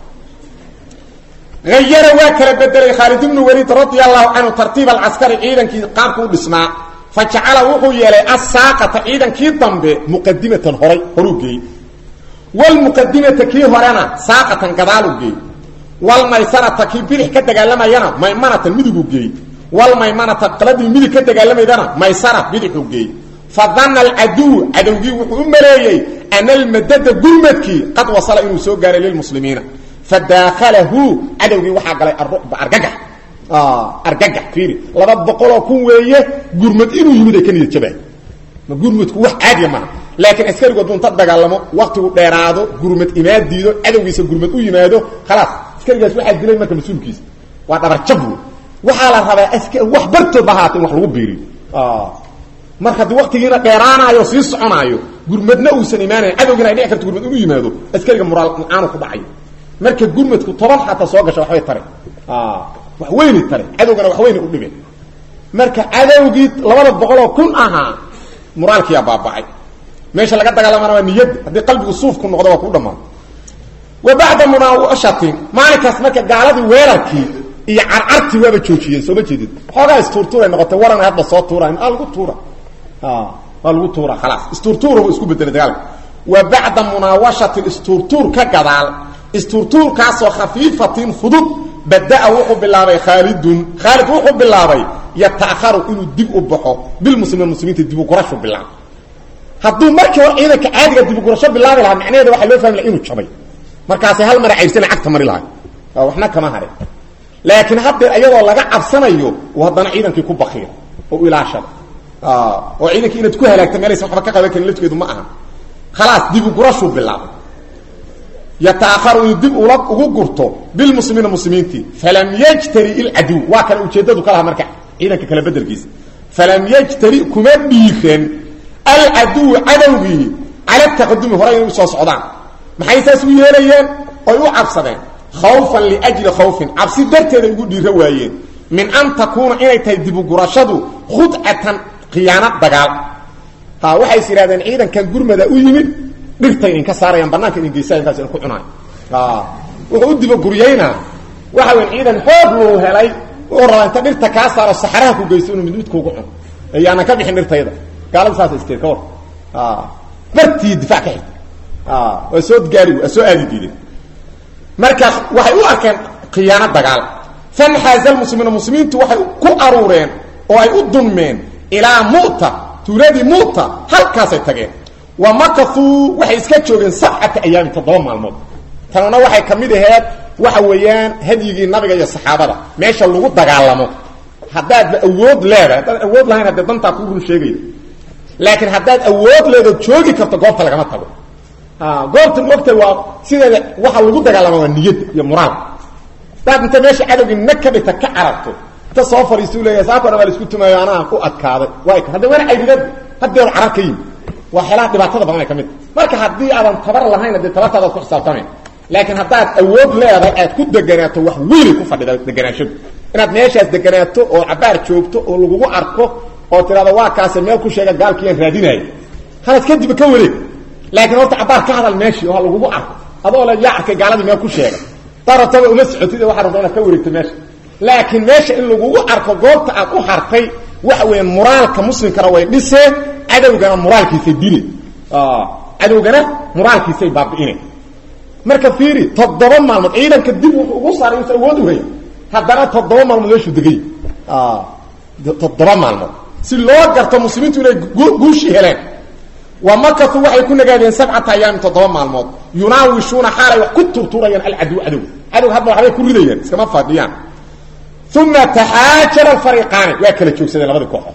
ayara waa kala bedelay khaalid ibnu waliid radia allahu canhu tartiib alcaskari ciidankii qaabku u dhisnaa fa jacala wuxuu yeelay asaaqata ciidankii dambe muqadimatan horay horuu geeyey walmuqadimata kii horena saaqatan gadaalu geeyey walmaysarata kii bidix ka dagaalamayana maymanatan midiguu geeyey walmaymanata qaladii midig ka dagaalamaydana maysara bidixuu geeyey fadana alcaduw cadowgii wuxuu u maleeyey ana almadada gurmadkii qad wasala inuu soo gaaray lilmuslimiina fadaakhalahu cadowgii waxaa galay aruba argagax argagax fiiri laba boqoloo kun weeye gurmad inuu yimid ay ka niyad jabaan ma gurmadku wax caadiya maaha laakiin askarigu hadduu inta dagaalamo waktigu dheeraado gurmad imaan diido cadowgiisa gurmad u yimaado khalaas askarigaas waxaa dilay marka mas-uulkiisa waa dhabarjab wey waxaa la rabaa ask wax bartoodba ahaata in wax lagu biiriyo marka haddii waktigiina dheeraanaayo sii soconaayo gurmadna uusan imaanayn cadowgiina ay dhici karto gurmad inuu yimaado askariga muraal aanu ku dhacayo marka gurmadku toban xataa soo gasha waxbay tare wax weyni tare cadowgana wax weyni u dhibeen marka cadowgii labada boqoloo kun ahaa muraalkiyaa baaba'ay meesha laga dagaalamana waa niyadda haddii qalbigu suufku noqdo waa kuu dhammaado wa bacda munaawashatin maalinkaas marka gaaladii weerarkii iyo carcartii waaba joojiyeen sooma jeedid xoogaa istuurtuuray noqotay waran hadda soo tuura aa lagu tuura waa lagu tuura khalaas istuurtuurbu isku bedelay dagaalka wa bacda munaawashatin istuurtuur ka gadaal istuurtuurkaasoo khafiifatin fudud badaa wuxuu bilaabay khaalidun khaalid wuxuu bilaabay yata'haru inuu dib u baxo bilmuslimiin muslimiinta dib u gurashu bilaabo hadduu markii hore ciidanka caadiga dib u gurasho bilaabi lahaa macnaheeda waxaa loo fahmi laha inuu jabay markaasay hal mara caybsana cagta mari lahay waxna kama hare laakiin haddeer iyadoo laga cabsanayo uu haddana ciidankii ku bakiira oo ilaashada oo ciidankii inaad ku halaagta meelaysa waxba ka qaban karin lafteedu ma aha khalaas dib u gurashuu bilaabay yata'aharu inuu dib ula ugu gurto bilmuslimiina muslimiintii falam yajtari ilcaduw waa kana ujeeddadu ka laha marka ciidanka kala bedelkiisa falam yajtari kuma dhiiran alcaduw cadowgii cala taqadumi horay inay usoo socdaan maxay saas u yeelayeen oy u cabsadeen khawfan liajli khawfin cabsi darteeday ugu dhiiro waayeen min an takuuna inay tahay dibugurashadu khudcatan khiyaano dagaal ha waxay is yidhahdeen ciidankan gurmada u yimid dhirtay idinka saarayaan banaanka idin geysaa inkaas idinku cunaayo wuxuu u dibaguryaynaa waxa weyn ciidan xoog luu helay wuxuu rabaa inta dhirta kaa saaro saxaraha ku geysto inuu mid midkuugu cuno ayaanan ka bixin dhirtayda gaalada saasa isteed ka war bartii difaac ka xigta waa soo gaari waa soo aadi diideen marka waxay u arkeen khiyaano dagaal fanxaaza lmuslimiina muslimiintu waxay ku aruureen oo ay u dunmeen ilaa mu'ta tuuladii mu'ta halkaasay tageen wa makauu waxay iska joogeen sabcata ayaamin toddoba maalmood tanuna waxay ka mid aheed waxa weeyaan hadyigii nabiga iyo saxaabada meesha lagu dagaalamo haddaadba awood leedahay haddaad awood lahayn haddee dantaa kuu run sheegayda laakiin haddaad awood leedo joogi karto goobta lagama tago goobta mogta waa sideeda waxa lagu dagaalama waa niyadda iyo muraalka hadaad inta meesha cadowgii nag ka dhigta ka cararto inta soo fariistu leeyahay saako dhan waa la isku tumaayo anaa ku adkaaday waa hadda waana caydidad haddeedu carar ka yimi waa xeelaha dhibaatada badan ay ka mid marka haddii aadan tabar lahayn dee tabartaadaad ku xisaabtamay laakiin haddaad awood leedahay aad ku deganaato wax weynay ku fadhida deganaashadu inaad meeshaas deganaato oo cabaar joogto oo lagugu arko oo tidhahdo waa kaase meel ku sheega gaalkiiyaan raadinaayo halas kadib ka wareeg laakiin horta cabaar ka hadal meeshii oo ha lagugu arko adoo le yaa arkay gaaladii meel ku sheega darabtaba uma socotid waxaa rabta inaad ka wareegto meesha laakiin meesha in lagugu arko goobta aad u hartay waxa weeyaan muraalka muslimkana way dhiseen cadowgana muraalkiisay dile cadowgana muraalkiisay baabi'ine marka fiiri toddoba maalmood ciidanka dib wuxuu ugu saaray usa awood uhaya haddana toddoba maalmood meeshuu degay toddoba maalmood si loo garto muslimiintu inay guushii heleen wa makatu waxay ku nagaadeen sabcata ayaamin toddoba maalmood yunaawishuuna xaalay wax ku turturayaan alcadow cadow cadow hadba waxbay ku ridayaan iskama fadhiyaan uma taxaajara alfariiqaani waa kala joogsadeen labadii kooxood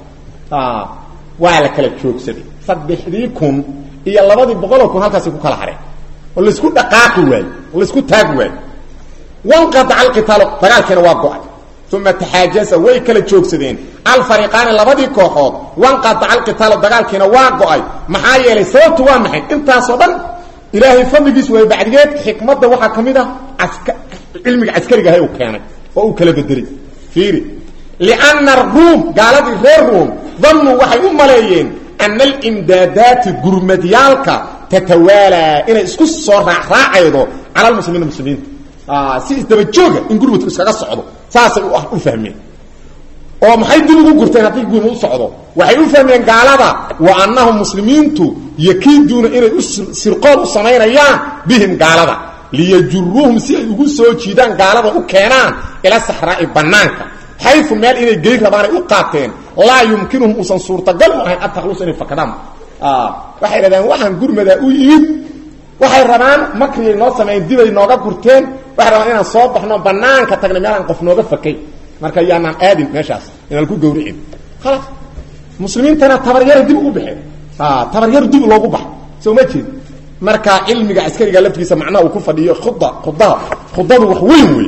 waa la kala joogsaday saddexdii kun iyo labadii boqoloo kun halkaasay ku kala hareen oo laisku dhaqaaqi waayo oo laisku taagi waayo wanqadaca alqitaalu dagaalkiina waa go-ay uma taxaajaza way kala joogsadeen alfariiqaani labadii kooxood wanqadaca alqitaalu dagaalkiina waa go-ay maxaa yeelay sababtu waa maxay intaasoo dhan ilaahay fadligiis way bacdigeed xikmadda waxaa ka mid ah aska cilmiga caskariga ahay uu keenay oo uu kala bedelay fiiri lianna aruum gaaladii reer ruum dannuu waxay u maleeyeen ana alimdaadaati gurmadyaalka tatawaalaa inay isku soo raacraacaydo cala almuslimiina muslimiinta si isdabajooga in gurmadku iskaga socdo saasay u fahmeen oo maxay dib ugu gurteen haddii gurma u socdo waxay u fahmeen gaalada wa annahum muslimiintu yakiiduuna inay u sirqool u samaynayaan bihim gaalada liyajuruuhum si ay ugu soo jiidaan gaalada u keenaan ila saxraa'i bannaanka xayu meel inay gey rabaanay u qaateen laa yumkinuhum uusan suurtagal u ahayn an takhlusa inay fakadaan waxay dhahdeen waxaan gurmadaa u yimid waxay rabaan makriyay noo sameeyeen dibay nooga gurteen waxay rabaan inaan soo baxno banaanka tagna meelaan qof nooga fakay marka yaanaan aadin meeshaas inaan ku gawricin khalaas muslimiintana tabaryara dib ugu baxeen tabaryar dib loogu baxa soo ma jeed marka cilmiga askariga laftiisa macnaha uu ku fadhiyo khuda khudaha khudadu wax weyn wey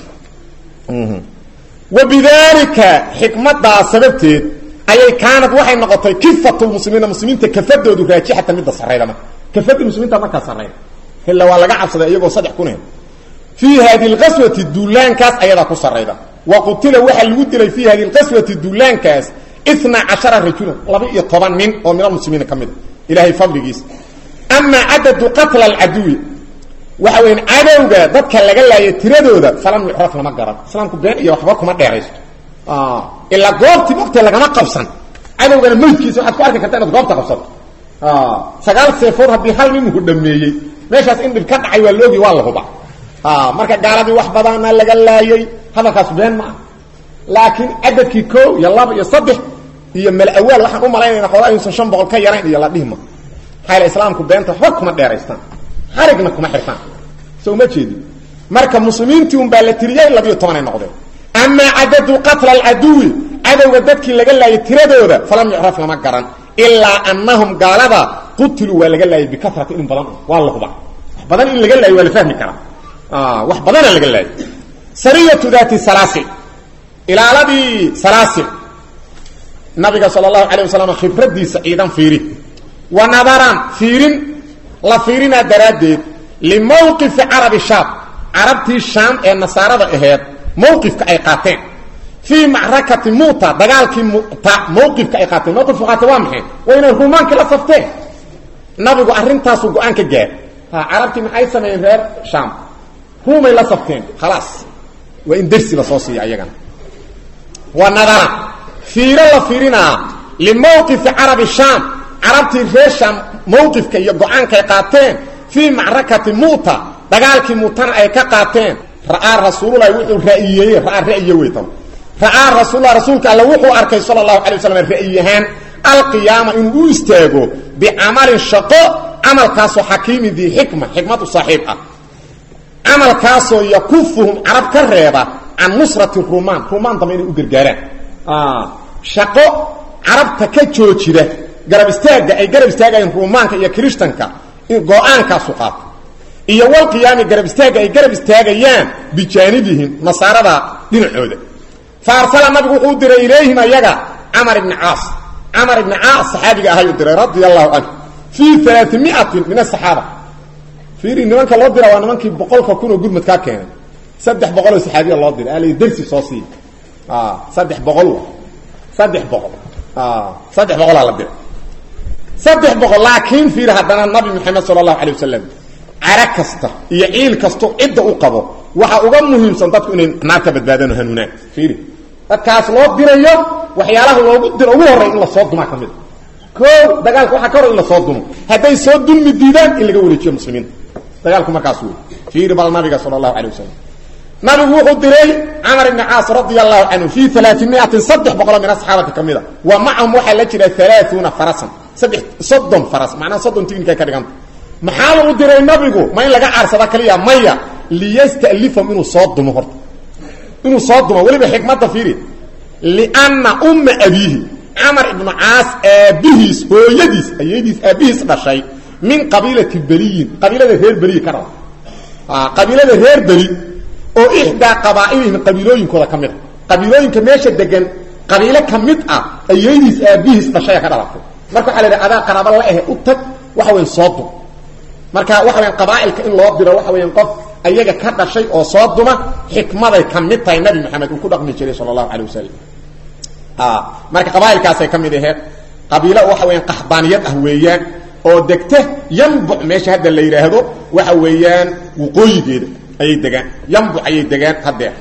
wabidaalika xikmadaa sababteed ayay kaanad waxay noqotay kifatulmuslimiina muslimiinta kafadoodu raajixatan midda sarayda marka kafadii muslimiinta markaa sarayda ila waa laga cabsaday iyagoo saddex kun fii hadi lqaswati duulaankaas ayadaa ku sarayda wa qutila waxaa lagu dilay fii hadi lqaswati duulaankaas ina cashara rajulan laba iyo toban nin oo min almuslimiina ka mid a ilahay fadligiisa amaa cadadu qatla alcaduwi waxa weya cadowga dadka laga laaya tiradooda falam yucraf lama garan islaamku been iyo waxba kuma dheeraysto ilaa goobtii waqti lagama qabsan cadowgana maydkiisa waxaad ku arki karta inaad goobta qabsato sagaal seefood haddii hal nin uu dhameeyey meeshaas in dhib ka dhacay waa loogi waa la huba marka gaaladii wax badana laga laayay hadalkaas been ma ah laakiin cadadkii ko iyo laba iyo saddex iyo malawaal waxaan u malaynayna xoogaa ayuusan shan boqol ka yarayn iyo la dhihma maxaa islaamku beenta waxba kuma dheeraystaan xarigna kuma xirtaan soo ma jeedin marka muslimiintii un baa la tiriyey labiyo tobanay noqdeen amaa cadadu qatla alcaduwi cadowga dadkii laga laayay tiradooda falam yucraf lama garan ilaa anahum gaalada qutiluu waa laga laayay bikatrati in badan waa la huba wax badan in laga laayo waa la fahmi karaa wax badana laga laayay sariyatu daati salaasil ilaaladii salaasil nabiga sala allahu calayh wasalam khibradiisa ciidan fiiri wa nadaran fiirin la fiirinaa daraaddeed limawqifi carabi shaam carabtii shaam ee nasaarada aheed mawqifka ay qaateen fii macrakati muuta dagaalkii muta mawqifka ay qaateen mawqifka qaate waa maxay waa inay rumaankii la safteen nabigu arrintaasuu go-aan ka gaar ha carabtii maxay sameeyeen reer shaam ruumay la safteen khalaas waa in dersi la soo siiya ayagana wa nadara fiiro la fiirinaa limawqifi carabi shaam carabtii reer shaam mawqifka iyo go-aankaay qaateen fii macrakati muuta dagaalkii muutana ay ka qaateen ra'aa rasuululahi wuxuu ra'yiyeeye ra'aa ra'yiye wey tan ra'aa rasuululahi rasuulka alle wuxuu arkay sala allahu alay waslam ra'yiyahaan alqiyaama inuu u istaago bicamalin shaqo camalkaasoo xakiimin dii xikma xikmad u saaxiib ah camalkaasoo yakufuhum carab ka reeba can nusrati rumaan rumaan dambe inay u gargaaraan shaqo carabta ka joojida garab istaagga ay garab istaagayeen ruumaanka iyo kirishtanka go-aankaasu qaato iyo walqiyaami garab istaagga ay garab istaagayaan bijaanibihim nasaarada dhinacooda fa arsala nabigu wuxuu u diray ilayhim ayaga camar ibni caas camar ibni caas saxaabiga ahayuu diray radia allahu canhu fii alaamiatin min asaxaaba fiiri nimanka loo dira waa nimankii boqolka kun oo gurmad kaa keenay saddex boqol oo saxaabiya loo diray ala dersi soo siiya saddex boqol saddex boqol saddex boqolaa la diray saddex boqol laakiin fiiri haddana nabi maxamed sala allahu alay wasalam cara kasta iyo ciil kasto cidda u qabo waxa uga muhiimsan dadku inay naar ka badbaadaan oo hanuunaan fiiri dadkaas loo dirayo waxyaalaha loogu diro ugu horray in lasoo dumaa ka mid a o dagaalka waxaa ka hor in lasoo dumo hadday soo dulmi diidaan in laga wareejiyo muslimiinta dagaalku markaas wey fiiri bal nabiga sala allahu alay wasalam nabigu wuxuu diray camar ibni caas radia allahu canhu fii alaamiatin saddex boqoloo min asxaabati ka mid a wa macahum waxaa la jira alaaثuuna farasan saddex soddon faras macnaha soddon tignika ka dhiganta maxaa lagu diray nabigu ma in laga caarsada kaliya maya liyastalifahum inuu soo dumo horta inuu soo dumo weliba xikmadda fiiri lianna umma abiihi camar ibnu caas aabbihiis hooyadiis ayadiis aabbihiis dhashay min qabiilati beliyin qabiilada reer beliyi ka raba qabiilada reer beli oo ixdaa qabaa'ilihim qabiilooyinkooda ka mid a qabiilooyinka meesha degan qabiilo ka mid ah ayadiis aabbihiis dhashaya ka dhalatay marka waxa la yidhaha adaa qaraabo la ahe u tag waxa weyan soo dum marka waxa weyan qabaa'ilka in loo diro waxa weyan qof ayaga ka dhashay oo soo duma xikmaday ka mid tahay nabi maxamed uu ku dhaqmi jiray sala allahu calay wasalam marka qabaailkaasay ka mid aheed qabiilo waxa weyaan qaxdaaniyad ah weeyaan oo degta yambuc meesha hadda la yidhaahdo waxa weeyaan waqooyigeeda ayay degaan yambuc ayay degaan hadeer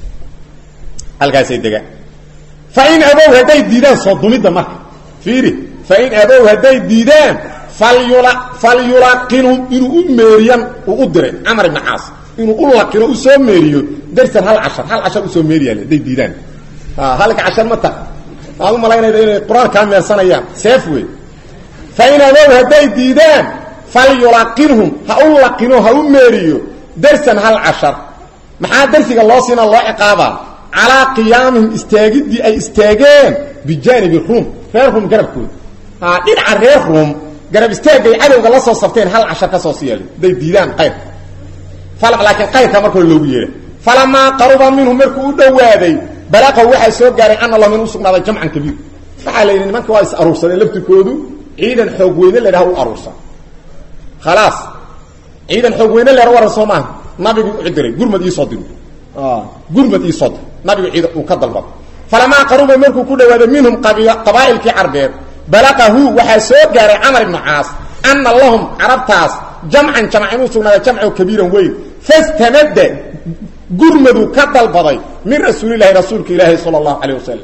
halkaasay degaan fain abow hadday diidaan soo dumidda marka fiiri fain abow hadday diidaan falyula falyulaqinhum inuu u meeriyan uu u diray camar ibni caas inuu u laqino u soo meeriyo darsan hal cashar hal cashar usoo meeriyaal hadday diidaan halka cashar ma taha aad u malaynayda inay qur-aan kaa meersanayaan seef wey fain abow hadday diidaan falyulaqinhum ha u laqino ha u meeriyo darsan hal cashar maxaa darsiga loo siina loo ciqaabaa calaa qiyaamihim istaagiddii ay istaageen bijaanibi ruum reer ruum garabkooda dhinaca reer ruum garab istaagay cadowga la soo sabteen hal cashar ka soo siyaal hadday diidaan qayrka laakiin qayrka markoo loogu yeeha falamaa qaruba minhu markuu u dhowaaday balaqaw waxaa soo gaaray ana lahum in u sugnaaday jamcan kabiir waxaa la yidhi nimanka waa is aruursadeen laftirkoodu ciidan xoog weyne la dhaha u aruursan khalaas ciidan xoog weyne leha waran soo maaha nabigu u diray gurmad iisoo dir gurmad iisoo dir nabigu ciidan uu ka dalbado falamaa qaruba markuu ku dhawaaday minhum qabaa'ilkii carbeed balaqahu waxaa soo gaaray camar ibnu caas ana lahum carabtaas jamcan jamc inuu sugnaaday jamco kabiiran weyn fastamada gurmadu ka dalbaday min rasuulilahi rasuulka ilaahi sala allahu calayh wasalam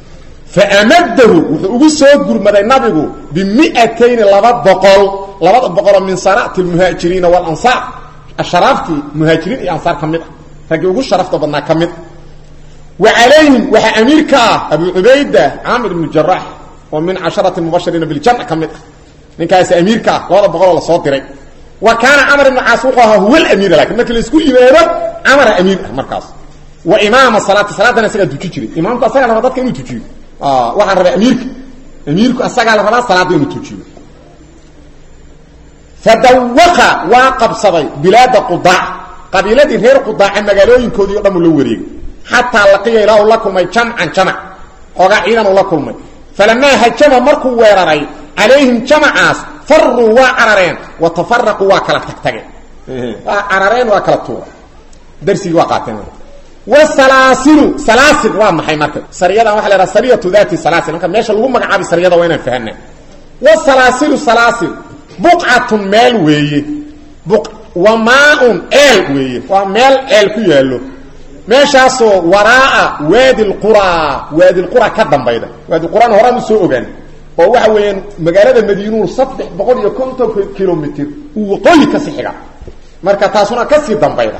faamadahu wuxuu ugu soo gurmaday nabigu bimiatayni laba boqol labada boqoloo min sanaati lmuhaajiriina walansaar asharaaftii muhaajiriin iyo ansaar ka mid ah raggii ugu sharafta badnaa ka mid wa calayhim waxaa amiir ka ah abu cubayda caamir ibnu jaraax oo min casharati mubashiriina biljanna ka mid ah ninkaasi amiirka ah labada boqoloo lasoo diray wa kaana camar ibnu caas wuxuu ahaa huwa alamiira lakin markii laisku yimaado camara amiir ah markaas wa imaama salaati salaadana isagaa tuji jiray imaamku asagaa la rabaa dadka inuu tujiyo waxaan rabaa amiirka amiirku asagaa la rabaa salaadda inuu tujiyo fadawaqa waa qabsaday bilaada qudaac qabiiladii reer qudaaca magaalooyinkoodii o dhan uu la wareegay xataa laqiya ilaa uu la kulmay jamcan jamac xoogaa ciidan uu la kulmay falamaa hajama markuu weeraray calayhim jamacaas faruu waa carareen wa tafaraquu waa kala tagtageen waa carareen waa kala tuura darsigii waa qaateen wsalaasilu salaasil waa maxay marka sariyadan waxa la haha sariyatu dati salaasil marka meesha lagu magacaabay sariyada waa inaan fahanaa wasalaasilu salaasil buqcatun meel weeye wa maaun eel weeye waa meel eel ku yaallo meeshaasoo waraaa waadi lquraa waadi lqura ka dambayda waadi quraan horaan u soo ogaan oo waxa weeyaan magaalada madiinuhu saddex boqol iyo konton kilomitr uu waqooyi kasii xiga marka taasuna kasii dambayda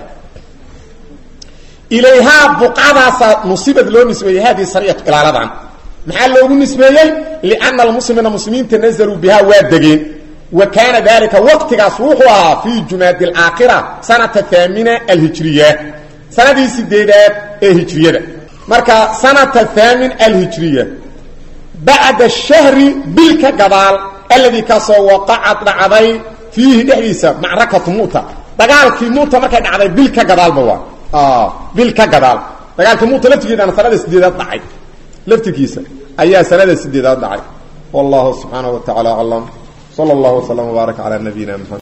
ilayhaa buqcadaasa nusibad loo nisbeeyey haadihi sariyatu ilaaladan maxaa loogu nisbeeyey liana almuslimiina muslimiinta nazaluu bihaa waa degeen wa kaana dalika waqtigaas wuxuu ahaa fii jumaadi alaakhira sanata haamina alhijriya sanadii sideedaad ee hijriyada marka sanata haamin alhijriya bacda shahri bil ka gadaal alladii kaasoo waqacad dhacday fiihi dhexdiisa macrakatu muta dagaalkii muta markay dhacday bil ka gadaalba waa bil ka gadaal dagaalka muuta laftigeedana sanada sideedaad dhacay laftirkiisa ayaa sanada sideedaad dhacay wallahu subxaanaه wa taعala aclam slى اllah وsلم وbaarak عalى nabiyina mxamed